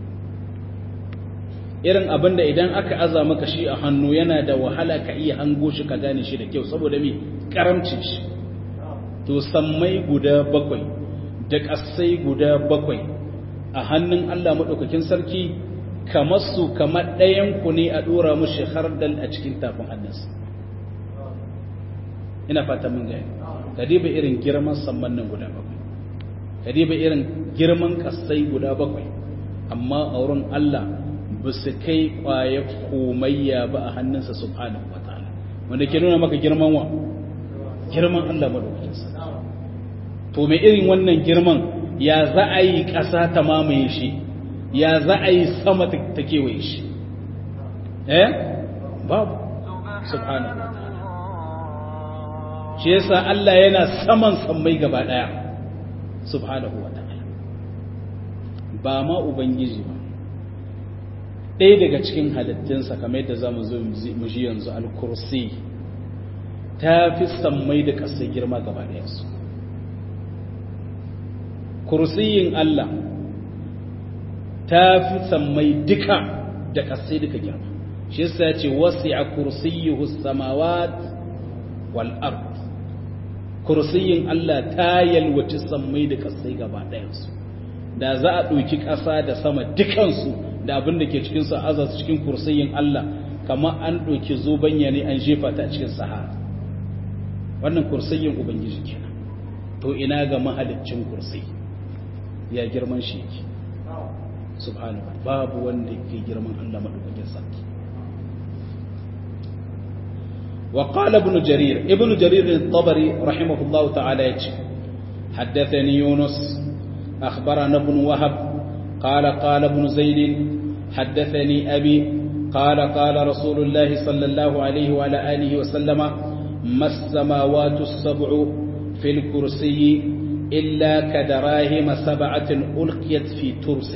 irin abin da idan aka aza maka shi a hannu yana da wahala ka iya hango shi ka gane shi da kyau saboda mai karamcin shi to sammai guda bakwai da ƙasai guda bakwai a hannun Allah maɗaukakin sarki kamar su kamar ɗayan ku ne a ɗora mushi hardal a cikin tafin hannunsa ina fata mun gaya ka diba irin girman samman nan guda bakwai ka diba irin girman kasai guda bakwai amma a wurin Allah ba su kai kwaye komayya ba a hannunsa subhanahu wa ta'ala wanda ke nuna maka girman wa girman Allah madaukakin sa to mai irin wannan girman ya za a yi ƙasa ta mamaye shi ya za a yi sama ta kewaye shi eh babu subhanahu wa ta'ala shi yasa Allah yana saman sammai gaba daya subhanahu wa ta'ala ba ma ubangiji ba ɗaya daga cikin halittunsa kamar yadda za mu zo mu ji yanzu al-kursi ta fi sammai da ƙasai girma gaba ɗayansu kursiyin Allah ta fi sammai duka da ƙasai duka girma shi yasa ya ce wasi a kursiyuhu samawat wal ard kursiyin Allah ta yalwaci sammai da ƙasai gaba ɗayansu da za a ɗauki ƙasa da sama dukansu da abin da ke cikinsu a aza cikin kursiyin Allah kamar an ɗauki zobanya ne an jefa ta cikin sahara wannan kursiyin ubangiji kenan to ina ga mahaliccin kursi ya girman shi yake subhanahu babu wanda ke girman Allah madaukakin sarki وقال ابن جرير ابن جرير الطبري رحمه الله تعالى يجي حدثني يونس أخبرنا ابن وهب قال قال ابن زيد حدثني أبي قال قال رسول الله صلى الله عليه وعلى آله وسلم ما السماوات السبع في الكرسي إلا كدراهم سبعة ألقيت في ترس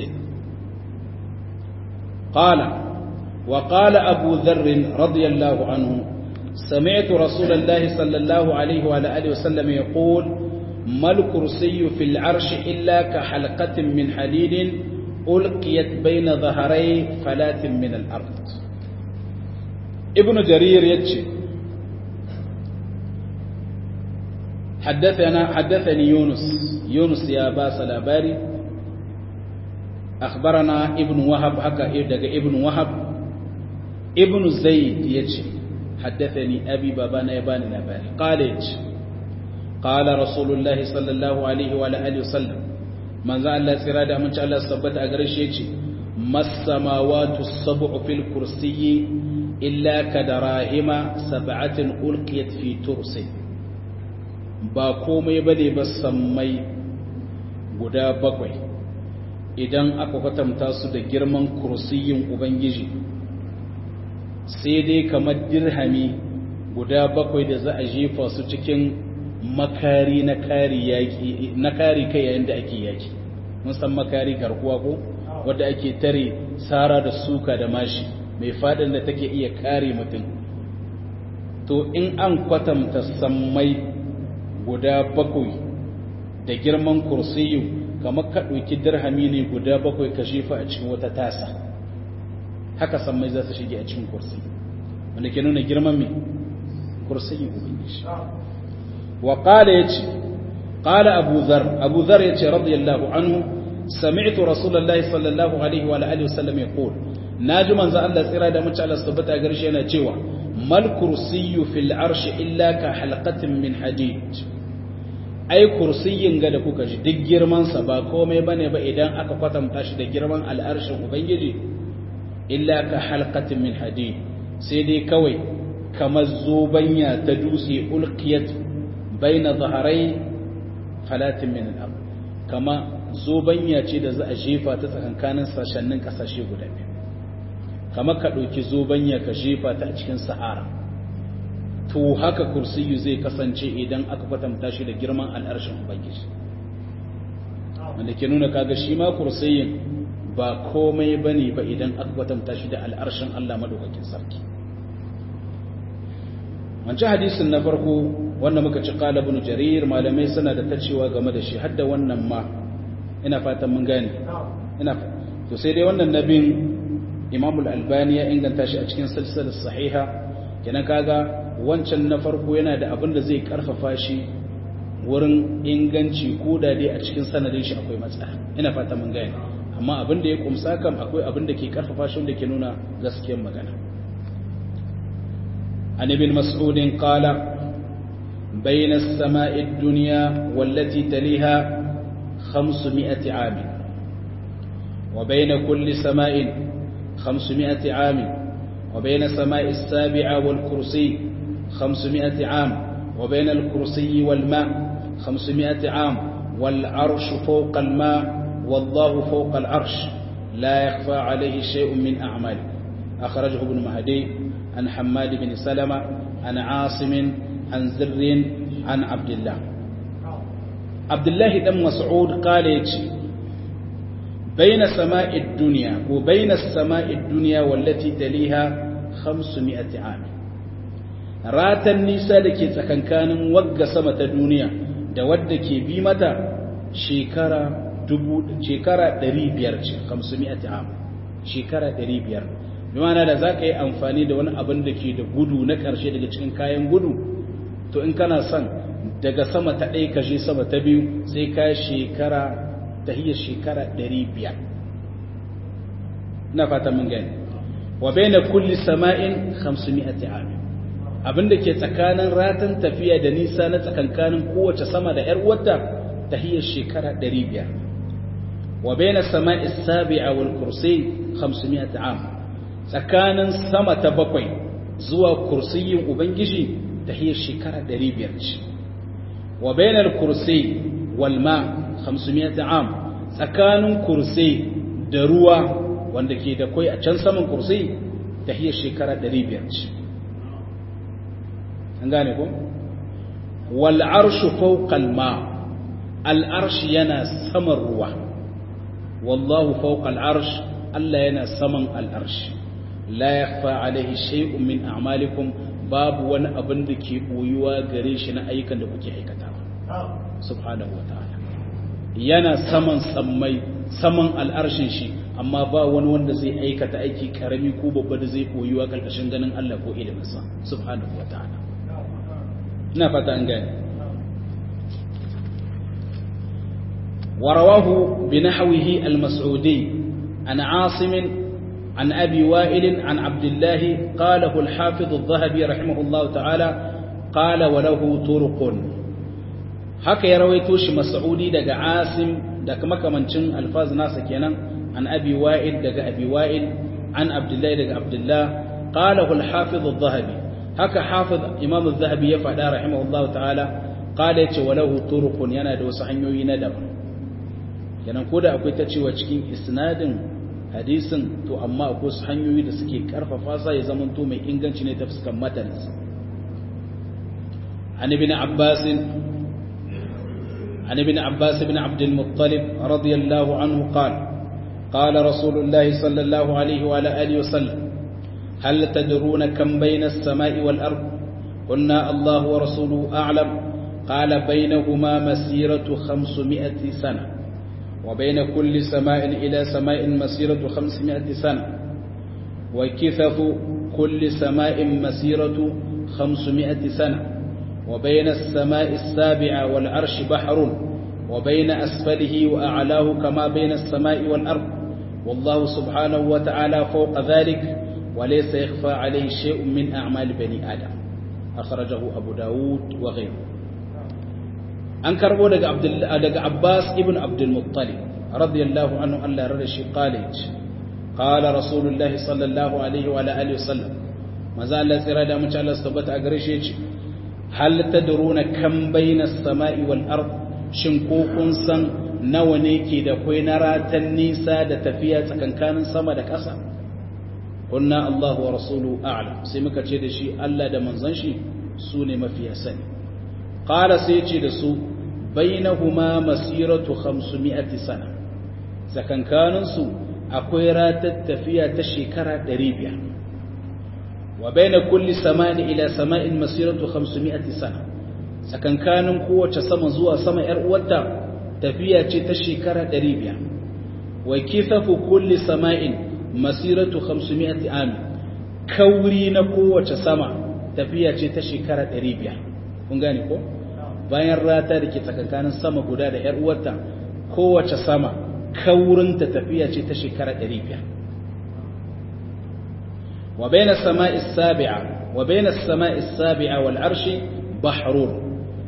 قال وقال أبو ذر رضي الله عنه سمعت رسول الله صلى الله عليه وعلى آله وسلم يقول ما الكرسي في العرش إلا كحلقة من حديد ألقيت بين ظهري فلات من الأرض ابن جرير يتشي حدثنا حدثني يونس يونس يا باس الأباري أخبرنا ابن وهب هكا ابن وهب ابن زيد يتشي حدثني أبي بابانا يباني الأباري قال يتشي قال رسول الله صلى الله عليه وعلى آله وسلم من ذا الله سرادة من شاء الله سبت أغرش يتشي ما السماوات السبع في الكرسي إلا كدراهم سبعة ألقيت في ترسي ba komai ba ne ba sammai guda bakwai idan aka kwatanta su da girman kursiyin ubangiji sai dai kamar dirhami guda bakwai da za a jefa su cikin makari na kari yaki na kari kai yayin da ake yaki mun san makari garkuwa ko wanda ake tare sara da suka da mashi mai fadin da take iya kare mutum to in an kwatanta sammai guda bakwai da girman kursiyu kamar ka ɗauki dirhami ne guda bakwai ka shefa a cikin wata tasa haka sammai za su shige a cikin kursi wanda ke nuna girman mai kursiyin ubangiji wa qala yace qala abu dhar abu dhar yace radiyallahu anhu sami'tu rasulullahi sallallahu alaihi wa alihi wasallam yaqul naji manzo Allah tsira da mace Allah tabbata garshe yana cewa mal kursiyyu fil arshi illa ka halqatin min hadid ai kursiyin ga da kuka ji duk girman sa ba komai bane ba idan aka kwatanta shi da girman al'arshin ubangiji illa ka halqatin min hadid sai dai kawai kamar zobanya ta dutse ulqiyat baina zaharai falatin min al kama zobanya ce da za a jefa ta tsakankanin sashennin kasashe guda biyu kamar ka ɗauki zobanya ka jefa ta a cikin sahara to haka kursiyu zai kasance idan aka kwatanta shi da girman al'arshin ubangiji wanda ke nuna kaga shi ma kursiyin ba komai bane ba idan aka kwatanta shi da al'arshin Allah madaukakin sarki wancan hadisin na farko wanda muka ci qala ibn jarir malamai suna da tacewa game da shi har da wannan ma ina fatan mun gane ina to sai dai wannan nabin Imam al-Albani ya inganta shi a cikin silsilar sahiha kenan kaga wancan na farko yana da abin da zai karfafa shi wurin inganci ko da dai a cikin sanadin shi akwai matsala ina fata mun gane amma abin da ya kumsa kam akwai abin da ke karfafa shi wanda ke nuna gaskiyar magana an ibn mas'ud qala بين السماء الدنيا والتي تليها خمسمائة عام وبين كل سماء خمسمائة عام وبين السماء السابعة والكرسي خمسمائة عام وبين الكرسي والماء خمسمائة عام والعرش فوق الماء والله فوق العرش لا يخفى عليه شيء من أعماله أخرجه ابن مهدي عن حماد بن سلمة عن عاصم عن زر عن عبد الله عبد الله بن مسعود قال يجي بين سماء الدنيا وبين السماء الدنيا والتي تليها خمسمائة عام ratan nisa da ke tsakankanin wagga sama ta duniya da wadda ke bi mata shekara shekara 500 ce 500 am shekara 500 bimana da za ka yi amfani da wani abin da ke da gudu na ƙarshe daga cikin kayan gudu to in kana son daga sama ta ɗaya kashe sama ta biyu sai ka shekara ta hiyar shekara 500 na fata mun gani wa bai na kulli sama'in 500 amin abinda ke tsakanin ratan tafiya da nisa na tsakankanin kowace sama da 'yar uwarta ta hiyar shekara 500 wa bai na sama'i sabi'a wal kursi 500 am tsakanin sama ta bakwai zuwa kursiyin ubangiji ta hiyar shekara 500 ce wa bai na kursi wal ma 500 am tsakanin kursi da ruwa wanda ke da kwai a can saman kursi ta hiyar shekara 500 ce an gane ko wal arshu fawqa al ma al arsh yana saman ruwa wallahu fawqa al arsh Allah yana saman al arsh la yakhfa alaihi shay'un min a'malikum babu wani abin da ke boyuwa gare shi na ayyukan da kuke aikatawa subhanahu wa ta'ala yana saman sammai saman al'arshin shi amma ba wani wanda zai aikata aiki karami ko babba da zai koyuwa karkashin ganin Allah ko iliminsa subhanahu wa ta'ala ina fata an gane ورواه بنحوه المسعودي عن عاصم عن أبي وائل عن عبد الله قاله الحافظ الذهبي رحمه الله تعالى قال وله طرق haka ya rawaito shi mas'udi daga asim daga makamancin alfaz nasa kenan an abi wa'il daga abi wa'il an abdullahi daga abdullah qala al-hafiz adh-dhahabi haka hafiz imam adh-dhahabi ya faɗa rahimahullahu ta'ala qala yace walahu turuqun yana da wasu hanyoyi na daban kenan ko da akwai ta cewa cikin isnadin hadisin to amma akwai wasu hanyoyi da suke karfafa sa ya zama to mai inganci ne ta fuskan mataninsa an ibn abbas عن ابن عباس بن عبد المطلب رضي الله عنه قال قال رسول الله صلى الله عليه وعلى آله وسلم هل تدرون كم بين السماء والأرض قلنا الله ورسوله أعلم قال بينهما مسيرة خمسمائة سنة وبين كل سماء إلى سماء مسيرة خمسمائة سنة وكثف كل سماء مسيرة خمسمائة سنة وبين السماء السابعة والعرش بحر وبين أسفله وأعلاه كما بين السماء والأرض والله سبحانه وتعالى فوق ذلك وليس يخفى عليه شيء من أعمال بني آدم أخرجه أبو داود وغيره أنكر ولد عبد الله عباس ابن عبد المطلب رضي الله عنه أن لا رشي قالج قال رسول الله صلى الله عليه وعلى آله وسلم ما زال سيرا من شاء الله استبت أقرشيش hal tadruna kam baina as-sama'i wal ard shin ko kun san nawa ne ke da kai na ratan nisa da tafiya tsakankanin sama da ƙasa kunna Allah wa rasuluhu a'lam sai muka ce da shi Allah da manzon shi su ne mafiya sani qala sai ce da su bainahuma masiratu 500 sana tsakankanin su akwai ratar tafiya ta shekara 500 وبين كل سماء إلى سماء مسيرة خمسمائة سنة سكن كان قوة سما زوا سما إرؤوتا تفيا تشكرة دريبيا وكثف كل سماء مسيرة خمسمائة عام كورين قوة سما تفيا تشكرة دريبيا kun gane ko bayan rata da ke tsakankanin sama guda da ‘yar uwarta kowace sama kaurinta tafiya ce ta shekara 500 وبين السماء السابعة وبين السماء السابعة والعرش بحر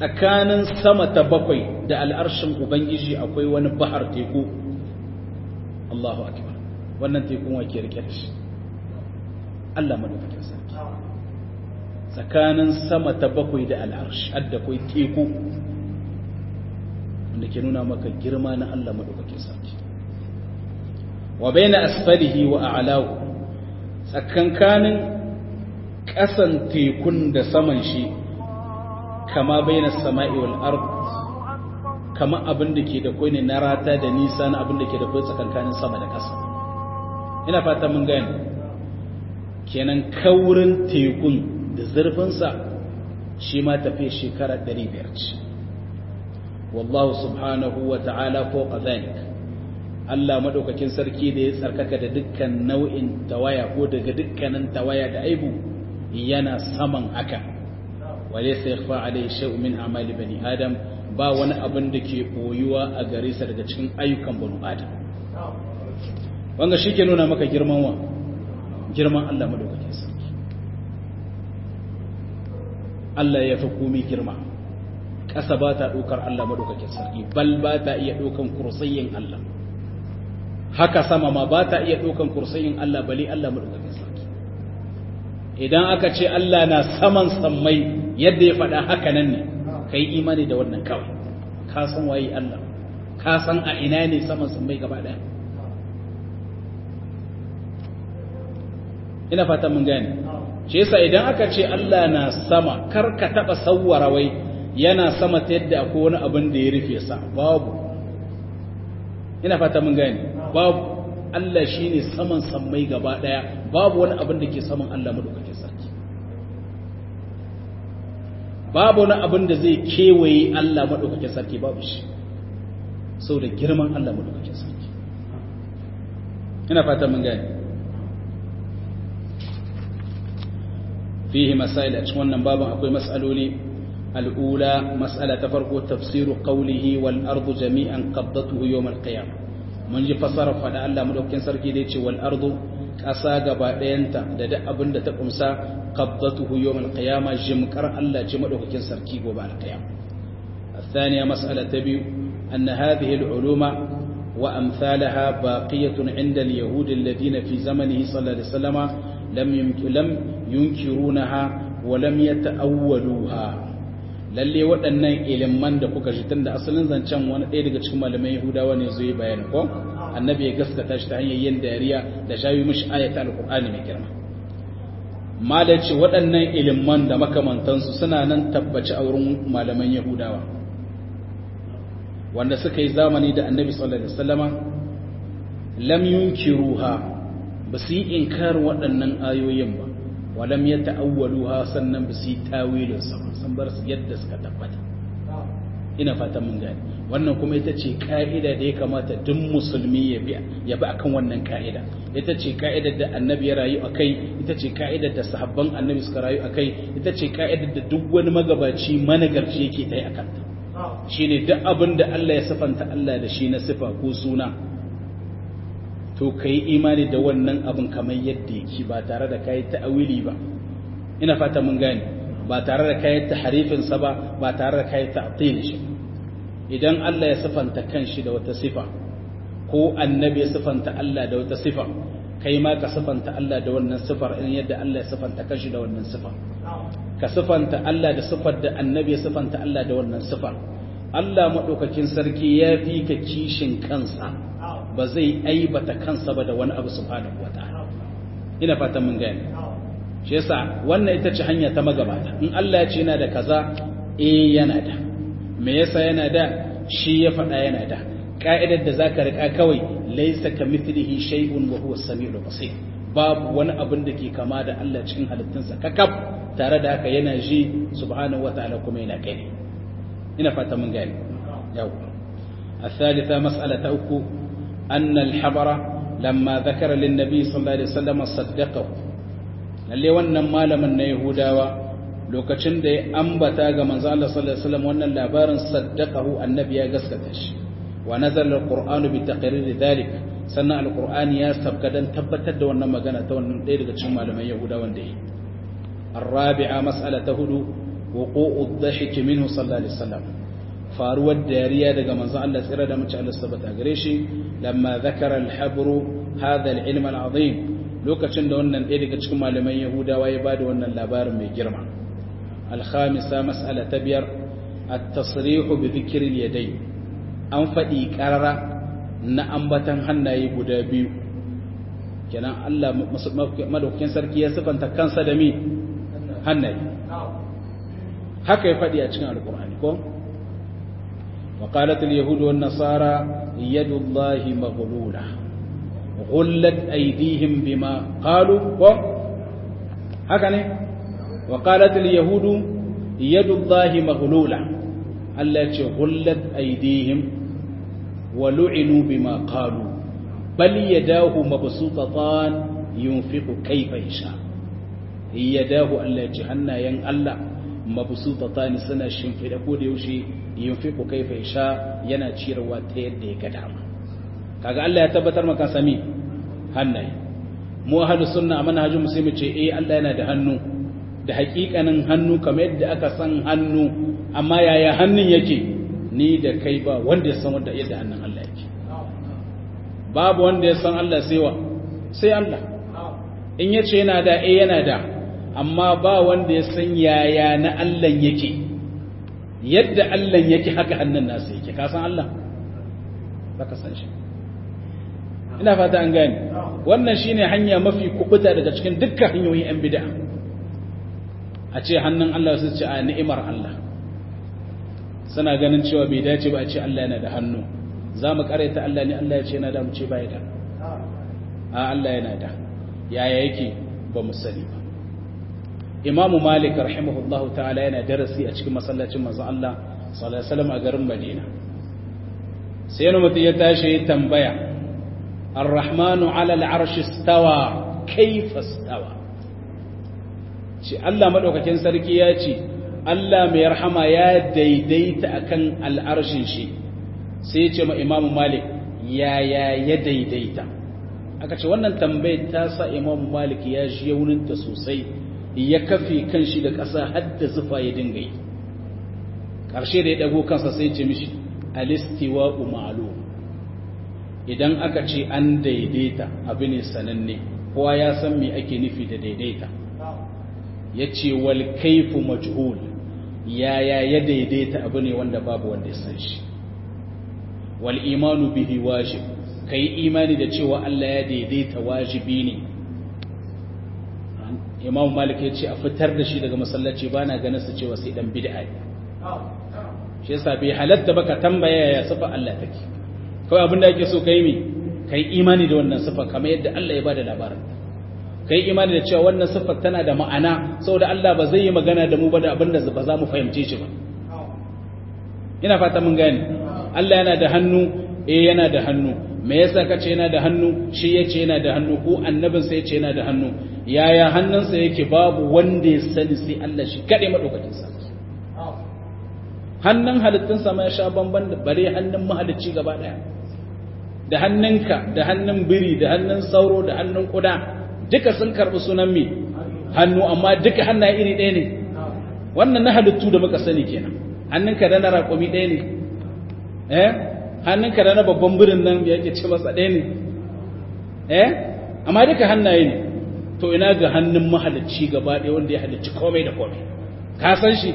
tsakanin sama ta bakwai da al'arshin ubangiji akwai wani bahar teku Allahu akbar wannan tekun wake rike da shi Allah madaukakin sarki tsakanin sama ta bakwai da al'arshi adda kai teku wanda ke nuna maka girma na Allah madaukakin sarki wa baina asfalihi wa a'lahu tsakankanin ƙasan tekun da saman shi kama baina sama'i wal ard kama abin da ke da kwai ne na rata da nisa na abin da ke da kwai tsakankanin sama da ƙasa ina fata mun gane kenan kaurin tekun da zurfinsa shi ma tafi shekara 500 ce wallahu subhanahu wa ta'ala fawqa dhalik Allah madaukakin sarki da ya tsarkaka da dukkan nau'in tawaya ko daga dukkanin tawaya da aibu yana saman haka wale sai yakhfa alayhi shay'un min a'mali bani adam ba wani abin da ke boyuwa a gare sa daga cikin ayyukan bani adam wanga shike nuna maka girman wa girman Allah madaukakin sarki Allah ya fi komai girma ƙasa ba ta ɗaukar Allah madaukakin sarki bal ba ta iya ɗaukan kursiyin Allah haka sama ma ba ta iya ɗaukan kursiyin Allah bali Allah madaukakin sarki idan aka ce Allah na saman sammai yadda ya faɗa haka nan ne ka yi imani da wannan kawai ka san waye Allah ka san a ina ne saman sammai gaba ɗaya ina fata mun gane shi yasa idan aka ce Allah na sama kar ka taɓa sawwara wai yana sama ta yadda akwai wani abin da ya rufe sa babu ina fata mun gane babu Allah shi ne saman sammai gaba ɗaya babu wani abin da ke saman Allah maɗaukakin sarki babu wani abin da zai kewaye Allah maɗaukakin sarki babu shi sau da girman Allah maɗaukakin sarki ina fata mun gani fihi masail a cikin wannan babin akwai mas'aloli al'ula mas'ala ta farko tafsiru qawlihi wal ardu jami'an qaddatuhu yawm al-qiyamah mun ji fasarar faɗa Allah madaukakin sarki da yace wal ardu ƙasa gaba ɗayanta da duk abin da ta kumsa qabdatuhu yawmal qiyamah jimkar Allah ji madaukakin sarki gobe al qiyam الثانية مسألة تبي أن هذه العلوم وأمثالها باقية عند اليهود الذين في زمنه صلى الله عليه وسلم لم لم ينكرونها ولم يتأولوها lalle waɗannan iliman da kuka ji tunda asalin zancen wani ɗaya daga cikin malaman yahudawa ne zai bayani ko annabi ya gaskata shi ta hanyar yin dariya da shayi mishi ayata alqur'ani mai girma malaci waɗannan iliman da makamantansu suna nan tabbaci a wurin malaman yahudawa wanda suka yi zamani da annabi sallallahu alaihi wasallama lam yunkiruha ba su yi inkar waɗannan ayoyin ba walam ya ta'awwaluha sannan ba su yi tawilin sa sun bar su yadda suka tabbata ina fatan mun gani wannan kuma ita ce ka'ida da ya kamata duk musulmi ya bi ya bi akan wannan ka'ida ita ce ka'idar da annabi ya rayu akai ita ce ka'idar da sahabban annabi suka rayu akai ita ce ka'idar da duk wani magabaci managarci yake tayi akan ta shine duk abin da Allah ya sifanta Allah da shi na sifa ko suna to ka yi imani da wannan abin kamar yadda yake ba tare da kayi ta'awili ba ina fata mun gane ba tare da kayi tahrifinsa ba ba tare da kayi ta'til shi idan Allah ya sifanta kanshi da wata sifa ko annabi ya sifanta Allah da wata sifa kai ma ka sifanta Allah da wannan sifar in yadda Allah ya sifanta kanshi da wannan sifa ka sifanta Allah da sifar da annabi ya sifanta Allah da wannan sifar Allah madaukakin sarki ya fi ka kishin kansa ba zai aibata kansa ba da wani abu subhanahu wataala ina fatan mun gane shi yasa wannan ita ce hanya ta magabata in Allah ya ce yana da kaza eh yana da me yasa yana da shi ya faɗa yana da ka'idar da zaka rika kawai laysa kamithlihi shay'un wa huwa as-sami'ul basir babu wani abin da ke kama da Allah cikin halittunsa kakaf tare da haka yana ji subhanahu wataala kuma yana gani ina fata mun gane yawa الثالثة مسألة أكو أن الحبر لما ذكر للنبي صلى الله عليه وسلم صدقه lalle wannan malamin na Yahudawa lokacin da ya ambata ga manzo Allah sallallahu alaihi wasallam wannan labarin saddaqahu annabi ya gaskata shi wa nazala alqur'anu bi taqrir dhalik sannan alqur'ani ya sabka dan tabbatar da wannan magana ta wannan ɗaya daga cikin malaman Yahudawan da yi الرابعة مسألة هدو wuqu'u dhahik minhu sallallahu alaihi wasallam faruwar dariya daga manzon Allah tsira da mace Allah sabata gare shi lamma zakara al-habru hadha al-ilm al-azim lokacin da wannan ɗaya daga cikin malaman Yahudawa ya bada wannan labarin mai girma al-khamisa mas'ala ta biyar at-tasrih bi dhikri al-yadayn an faɗi ƙarara na ambatan hannaye guda biyu kenan Allah madaukakin sarki ya sifanta kansa da mi hannaye haka ya faɗi a cikin alkur'ani ko وقالت اليهود والنصارى يد الله مغلولة غلت أيديهم بما قالوا هكذا وقالت اليهود يد الله مغلولة التي غلت أيديهم ولعنوا بما قالوا بل يداه مبسوطتان ينفق كيف يشاء يداه التي هنا ين الله مبسوطتان سنة شنفد أقول يوشي yunfiqu kaifa yasha yana ciyarwa ta yadda ya ga dama kaga Allah ya tabbatar maka sami hannaye mu ahlus sunna a manhajin musulmi ce eh Allah yana da hannu da hakikanin hannu kamar yadda aka san hannu amma yaya hannun yake ni da kai ba wanda ya san wanda yadda hannun Allah yake babu wanda ya san Allah sai wa sai Allah in yace yana da eh yana da amma ba wanda ya san yaya na Allah yake yadda Allah yake haka hannun nasa yake ka san Allah ba ka san shi ina fata an gane wannan shine hanya mafi kubuta daga cikin dukkan hanyoyin yan bid'a a ce hannun Allah su ce a ni'imar Allah suna ganin cewa bai dace ba a ce Allah yana da hannu za mu karaita Allah ne Allah ya ce yana da mu ce bai da a Allah yana da yaya yake ba mu sani ba imamu malik rahimahullahu ta'ala yana darasi a cikin masallacin manzon Allah sallallahu alaihi wasallam a garin Madina sai wani mutum ya tashi ya tambaya ar-rahmanu ala al-arsh istawa kayfa istawa ce Allah madaukakin sarki ya ce Allah mai rahama ya daidaita akan al'arshin shi sai ya ce ma imamu malik yaya ya daidaita aka ce wannan tambayar ta sa imamu malik ya ji yauninta sosai ya kafe kan shi da ƙasa hadda zufa ya dinga yi ƙarshe da ya ɗago kansa sai ce mishi alistiwa umaru idan aka ce an daidaita abu ne sananne kowa ya san me ake nufi da daidaita ya ce wal kaifu majhul yaya ya daidaita abu ne wanda babu wanda ya san shi wal imanu bihi wajib kai imani da cewa Allah ya daidaita wajibi ne imam malik ya ce a fitar da shi daga masallaci ba na ganin su cewa sai dan bid'a ne shi yasa bai halatta baka tambaya ya sifa Allah take kawai abin da yake so kai mi kai imani da wannan sifa kamar yadda Allah ya bada labarin kai imani da cewa wannan sifa tana da ma'ana saboda Allah ba zai yi magana da mu ba da abin da ba za mu fahimce shi ba ina fata mun gane Allah yana da hannu eh yana da hannu me yasa kace yana da hannu shi yace yana da hannu ko annabin sa yace yana da hannu yaya hannunsa yake babu wanda ya sani sai Allah shi kade madaukakin sa hannun halittun sa ma ya sha bamban da bare hannun mahalicci gaba daya da hannunka da hannun biri da hannun sauro da hannun kuda duka sun karbi sunan mi hannu amma duka hannaye iri ɗaya ne wannan na halittu da muka sani kenan hannunka da na raƙumi ɗaya ne eh hannunka da na babban birin nan ya yake ce masa ɗaya ne eh amma duka hannaye ne to ina ga hannun mahalicci gaba ɗaya wanda ya halicci komai da komai ka san shi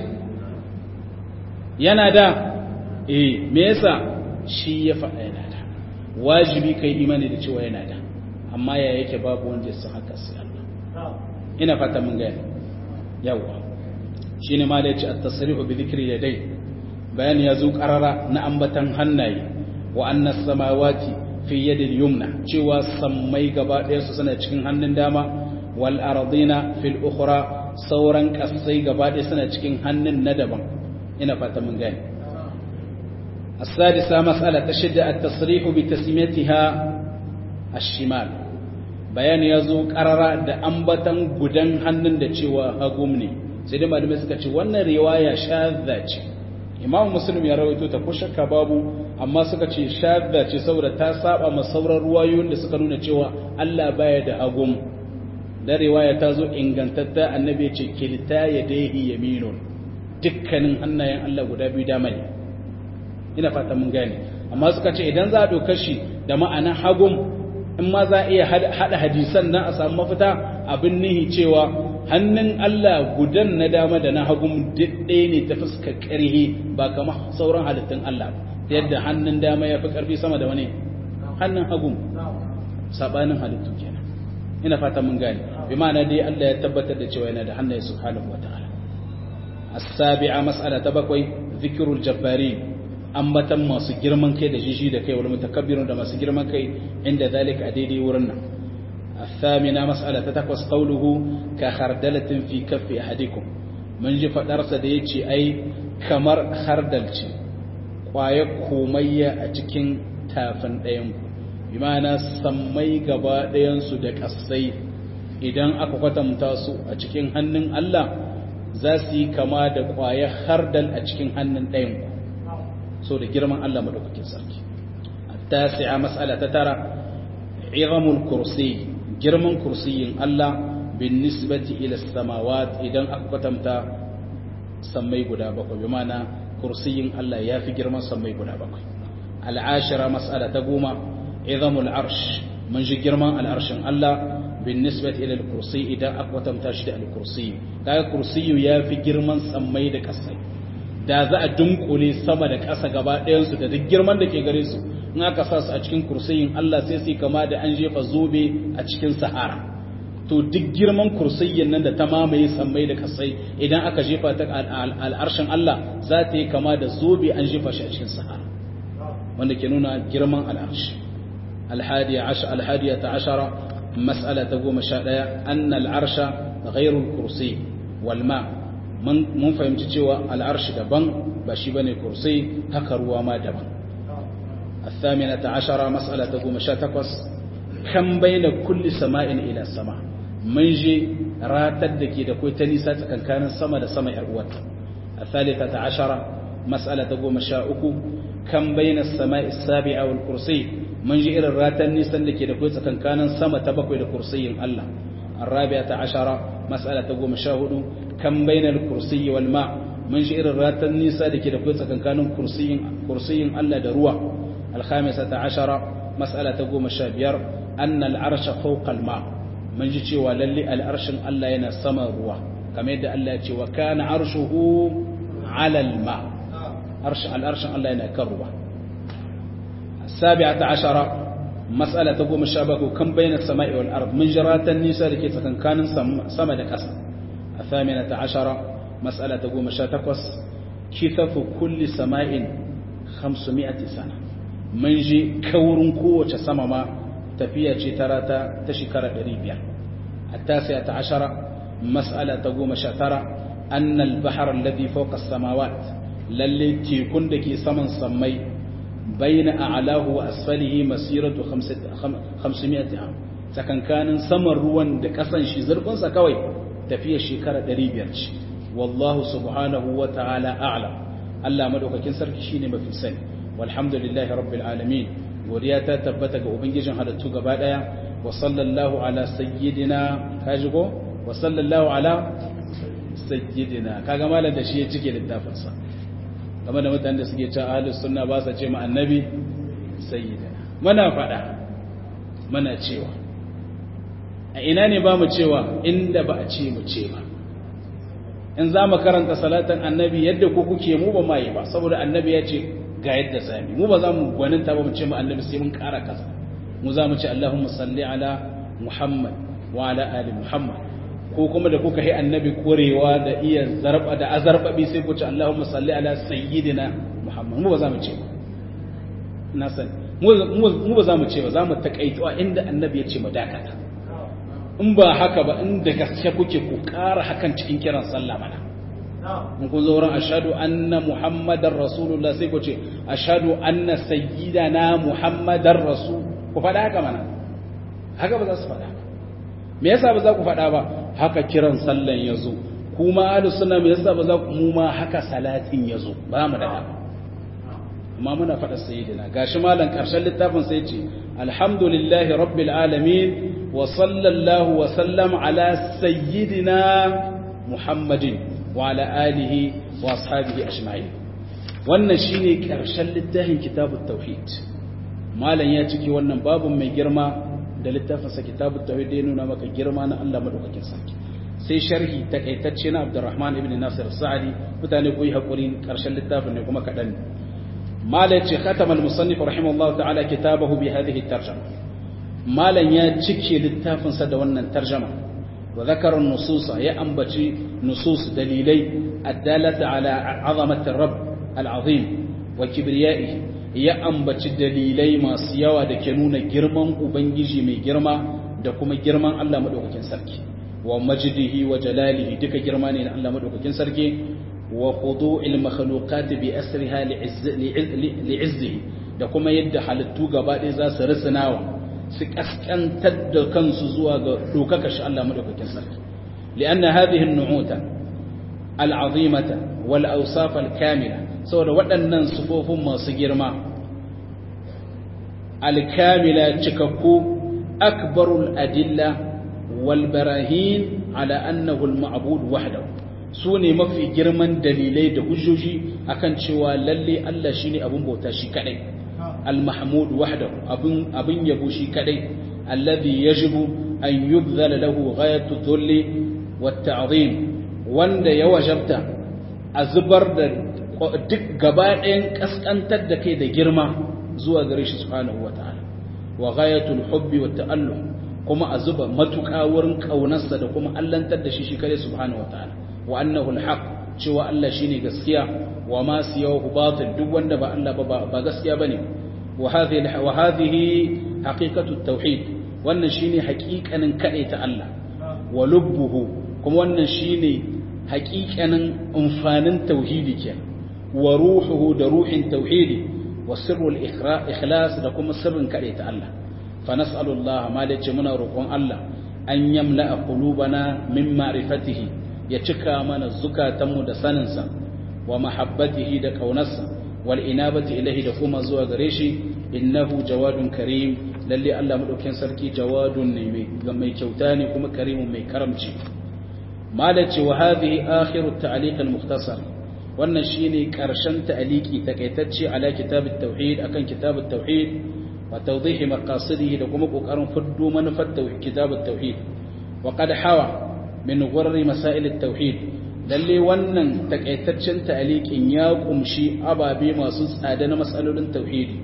yana da eh me yasa shi ya faɗa yana da wajibi kai imani da cewa yana da amma ya yake babu wanda ya san haka sai Allah ina fata mun gane yawa shine ma da yace at-tasrihu bi dhikri yadai bayani ya zo karara na ambatan hannaye wa anna samawati fi yadil yumna cewa sammai gaba ɗaya su suna cikin hannun dama wal ardina fil ukhra sauran kasai gaba ɗaya suna cikin hannun na daban ina fata mun gane السادسة مسألة تشد التصريح بتسميتها الشمال بيان يزو قرر da ambatan gudan hannun da cewa hagum ne sai dai malamai suka ce wannan riwaya shadda ce imam muslim ya rawaito ta ko shakka babu amma suka ce shadda ce saboda ta saba ma sauran ruwayoyin da suka nuna cewa Allah baya da hagum da riwaya ta zo ingantatta annabi ya ce kilta yadayhi yaminun dukkanin hannayen Allah guda biyu dama ne ina fata mun gane amma suka ce idan za a ɗauka shi da ma'ana hagun in ma za a iya haɗa hadisan nan a samu mafita abin nihi cewa hannun Allah gudan na dama da na hagun ɗaya ne ta fuska ƙarhi ba kama sauran halittun Allah ba yadda hannun dama ya fi ƙarfi sama da wani hannun hagun saɓanin halittu kenan ina fata mun gane bi ma'ana dai Allah ya tabbatar da cewa yana da hannaye subhanahu wa ta'ala as-sabi'a mas'ala ta bakwai zikrul jabbari ambatan masu girman kai da jiji da kai wal mutakabbirun da masu girman kai inda zalika a daidai wurin nan الثامنة مسألة تتقوس قوله كخردلة في كف أحدكم من جي فدرس ديتي أي كمر خردلتي قوايا كومية أتكين تافن ɗayanku bi ma'ana sammai gaba ɗayansu da ƙasai idan aka kwatanta su a cikin hannun Allah za su yi kama da ƙwayar hardal a cikin hannun ɗayanku so da girman Allah maɗaukakin sarki tasi'a mas'ala ta tara izamul kursi girman kursiyin Allah bin nisbati ila samawat idan aka kwatanta sammai guda bakwai bi ma'ana kursiyin Allah ya fi girman sammai guda bakwai al'ashira mas'ala ta goma izamul arsh mun ji girman al'arshin Allah bin nisbati ila al-kursi idan aka kwatanta shi da al-kursi kaga kursiyu ya fi girman sammai da kasai da za a dunkule sama da ƙasa gaba ɗayansu da duk girman da ke gare su in aka sa su a cikin kursiyin Allah sai su kama da an jefa zobe a cikin sahara to duk girman kursiyin nan da ta mamaye sammai da kasai idan aka jefa ta al'arshin Allah za ta yi kama da zobe an jefa shi a cikin sahara wanda ke nuna girman al'arshi alhadiya ta ashara mas'ala ta goma sha ɗaya an al'arsha ghairul kursi walma mun fahimci cewa al'arshi daban ba shi bane kursi haka ruwa ma daban الثامنة عشرة مسألة تقوم شاتقص كم بين كل سماء إلى سماء من جي راتد دكي دكوي تنسى كان كان السماء دا سماء أروت الثالثة عشرة مسألة تقوم شاؤكو كم بين السماء السابعة والكرسي من جي إلى راتد نسى دكي دكوي كان كان السماء تبقوي لكرسي الله الرابعة عشرة مسألة تقوم شاهدو كم بين الكرسي والماء من جي إلى راتد نسى دكي دكوي كان كان كرسي كرسي الله دروا الخامسة عشرة مسألة تقوم الشابير أن العرش فوق الماء من جيتي وللي العرش ألا ينا سما روا كما يدى ألا يتي وكان عرشه على الماء عرش العرش ألا ينا كروا السابعة عشرة مسألة تقوم الشابك كم بين السماء والأرض من جرات النساء لكي كان سما دكسا الثامنة عشرة مسألة تقوم الشاتقص كثف كل سماء خمسمائة سنة mun ji kaurin kowace sama ma tafiya ce tara ta ta shekara 500 التاسعة عشرة مسألة تقوم شاترة أن البحر الذي فوق السماوات للي تيكون دكي سمن سمي بين أعلاه وأسفله مسيرة خمسمائة عام سكن كان سمر روان دكسن شي زرقون سكوي تفيا شكرة دريبيرش والله سبحانه وتعالى أعلم Allah madaukakin sarki shine mafi sani walhamdulillahi rabbil alamin godiya ta tabbata ga ubangijin halittu gaba daya wa sallallahu ala sayyidina kaji ko wa sallallahu ala sayyidina kaga malam da shi ya cike littafin sa game da mutanen da suke cewa ahlus sunna ba sa ce ma annabi sayyidina muna fada muna cewa a ina ne ba mu cewa inda ba a ce mu ce ba in za mu karanta salatan annabi yadda ku kuke mu ba mai ba saboda annabi ya ce ga yadda zami mu ba za mu gwaninta ba mu ce mu annabi sai mun kara kaza mu za mu ce Allahumma salli ala Muhammad wa ala ali Muhammad ko kuma da kuka yi annabi korewa da iya zarba da azarbabi sai ku ce Allahumma salli ala sayyidina Muhammad mu ba za mu ce ba na san mu ba za mu ce ba za mu takaituwa inda annabi ya ce mu dakata in ba haka ba inda gaske kuke ku ƙara hakan cikin kiran sallah mana in ku zo ran ashhadu anna muhammadar rasulullah sai ku ce ashhadu anna sayyidana muhammadar rasul ku faɗa haka mana haka ba za su faɗa me yasa ba za ku faɗa ba haka kiran sallan ya zo kuma ahlus sunna me yasa ba za ku mu ma haka salatin ya zo ba mu da haka amma muna faɗa sayyidina gashi malam ƙarshen littafin sai ce alhamdulillahi rabbil alamin وصلى الله وسلم على سيدنا محمد وعلى آله وأصحابه أجمعين wannan shine ƙarshen littafin kitabut tauhid malam ya ciki wannan babun mai girma da littafinsa kitabut tauhid ya nuna maka girma na Allah madaukakin sarki sai sharhi takaitacce na Abdurrahman ibn Nasir Sa'di mutane ku yi hakuri ƙarshen littafin ne kuma kadan malam ce khatama al-musannif rahimahullahu ta'ala kitabahu bi hadhihi tarjuma malam ya cike littafinsa da wannan tarjama wa zakara nususa ya ambaci nusus dalilai addalata ala azamati rabb al'azim wa kibriyaihi ya ambaci dalilai masu yawa da ke nuna girman ubangiji mai girma da kuma girman Allah madaukakin sarki wa majdihi wa jalalihi duka girma ne na Allah madaukakin sarki wa khudu'il makhluqat bi asriha li'izzihi da kuma yadda halittu gaba ɗaya za su risanawa su kaskantar da kansu zuwa ga dokaka shi Allah madaukakin sarki li'anna hadhihi an-nu'uta al-'azimata wal awsaf al-kamila saboda waɗannan sufofin masu girma al-kamila cikakku akbarul adilla wal barahin ala annahu al-ma'bud wahdahu su ne mafi girman dalilai da hujjoji akan cewa lalle Allah shine abun bauta shi kadai al-mahmud wahdahu abun abun yabo shi kadai alladhi yajibu an yubdhala lahu ghayatu dhulli wat ta'zim wanda ya wajabta a zubar da duk gaba ɗayan kaskantar da kai da girma zuwa gare shi subhanahu wataala wa ghayatul hubbi wat ta'alluq kuma a zuba matuƙa wurin ƙaunarsa da kuma allantar da shi shi kare subhanahu wataala wa annahu alhaq cewa Allah shine gaskiya wa ma siyahu batil duk wanda ba Allah ba ba gaskiya bane wa hadhihi wa hadhihi haqiqatu tauhid wannan shine haƙiƙanin ta Allah wa lubbuhu kuma wannan shine haƙiƙanin amfanin tauhidi kenan wa ruhuhu da ruhin tauhidi wa sirrul ikhlas da kuma sirrin ta Allah fa nas'alullah ma da ce muna roƙon Allah an yamla qulubana min ma'rifatihi ya cika mana zukatanmu da saninsa wa mahabbatihi da kaunarsa wal inabati ilahi da kuma zuwa gare shi innahu jawadun karim lalle Allah madaukakin sarki jawadun ne mai kyauta ne kuma karimun mai karamci malaci wa hadhihi akhiru ta'liq al-mukhtasar wannan shine karshen ta'liqi takaitacce ala kitab at-tauhid akan kitab at-tauhid wa tawdih maqasidihi da kuma kokarin fuddo manufar kitab at-tauhid wa qad hawa min gurri masail at-tauhid lalle wannan takaitaccen ta'liqin ya kumshi ababe masu tsada na masalolin tauhidi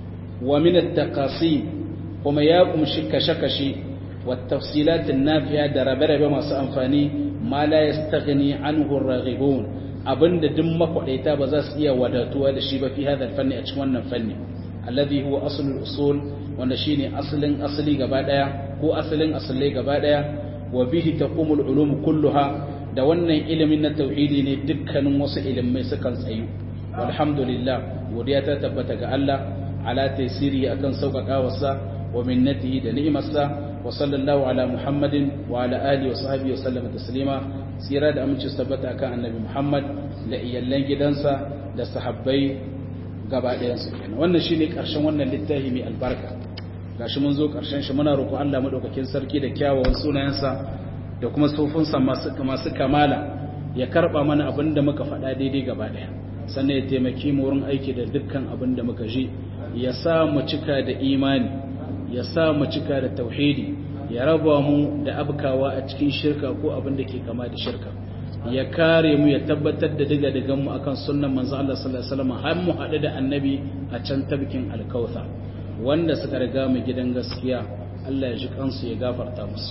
wa min at-taqasim kuma ya kumshi kashe-kashe wa tafsilat an-nafiya da rabe-rabe masu amfani ma la yastaghni anhu ar-raghibun abinda duk makwadaita ba za su iya wadatuwa da shi ba fi hadal fanni a cikin wannan fanni alladhi huwa aslul usul wanda shine asalin asali gaba daya ko asalin asalai gaba daya wa bihi taqumul ulum kulluha da wannan ilimin na tauhidi ne dukkanin wasu ilimai sukan tsayu walhamdulillah godiya ta tabbata ga Allah ala taysiri akan sauƙaƙawarsa wa minnatihi da ni'imarsa wa sallallahu ala muhammadin wa ala alihi wa sahbihi wa sallama taslima tsira da aminci tabbata akan annabi muhammad da iyallan gidansa da sahabbai gaba ɗayansu kenan wannan shine ƙarshen wannan littafi mai albarka gashi mun zo ƙarshen shi muna roƙo Allah madaukakin sarki da kyawawan sunayensa da kuma sofinsa masu masu kamala ya karba mana abin da muka faɗa daidai gaba ɗaya sannan ya taimaki mu wurin aiki da dukkan abin da muka ji ya sa mu cika da imani ya sa mu cika da tauhidi ya raba mu da abkawa a cikin shirka ko abin da ke kama da shirka ya kare mu ya tabbatar da diga digan mu akan sunnan manzo Allah sallallahu alaihi wasallam har mu haɗu da annabi a can tabkin alkauthar wanda suka riga mu gidan gaskiya Allah ya ji kansu ya gafarta musu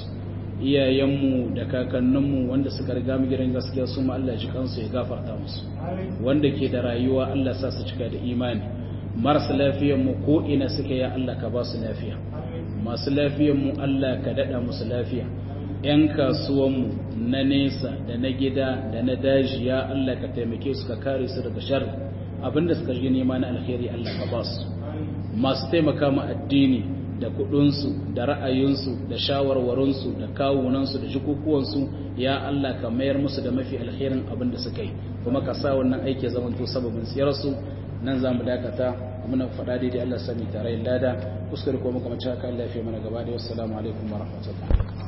iyayenmu da kakanninmu wanda suka riga mu gidan gaskiya su ma Allah ya ji kansu ya gafarta musu wanda ke da rayuwa Allah sa su cika da imani marasa lafiyar mu ko ina suke ya Allah ka ba su lafiya masu lafiyar mu Allah ka dada musu lafiya yan kasuwan mu na nesa da na gida da na daji ya Allah ka taimake su ka kare su daga sharri abinda suka ji nema na alkhairi Allah ka ba su masu taimaka ma addini da kudinsu da ra'ayinsu da shawarwarinsu da kawunansu da jikukuwansu ya Allah ka mayar musu da mafi alherin abin da suka yi kuma ka sa wannan aiki zaman to sababin siyarsu nan za mu dakata muna faɗa daidai Allah sami tare lada kuskure ko muka mace haka Allah ya fi mana gaba da wassalamu alaikum wa rahmatullahi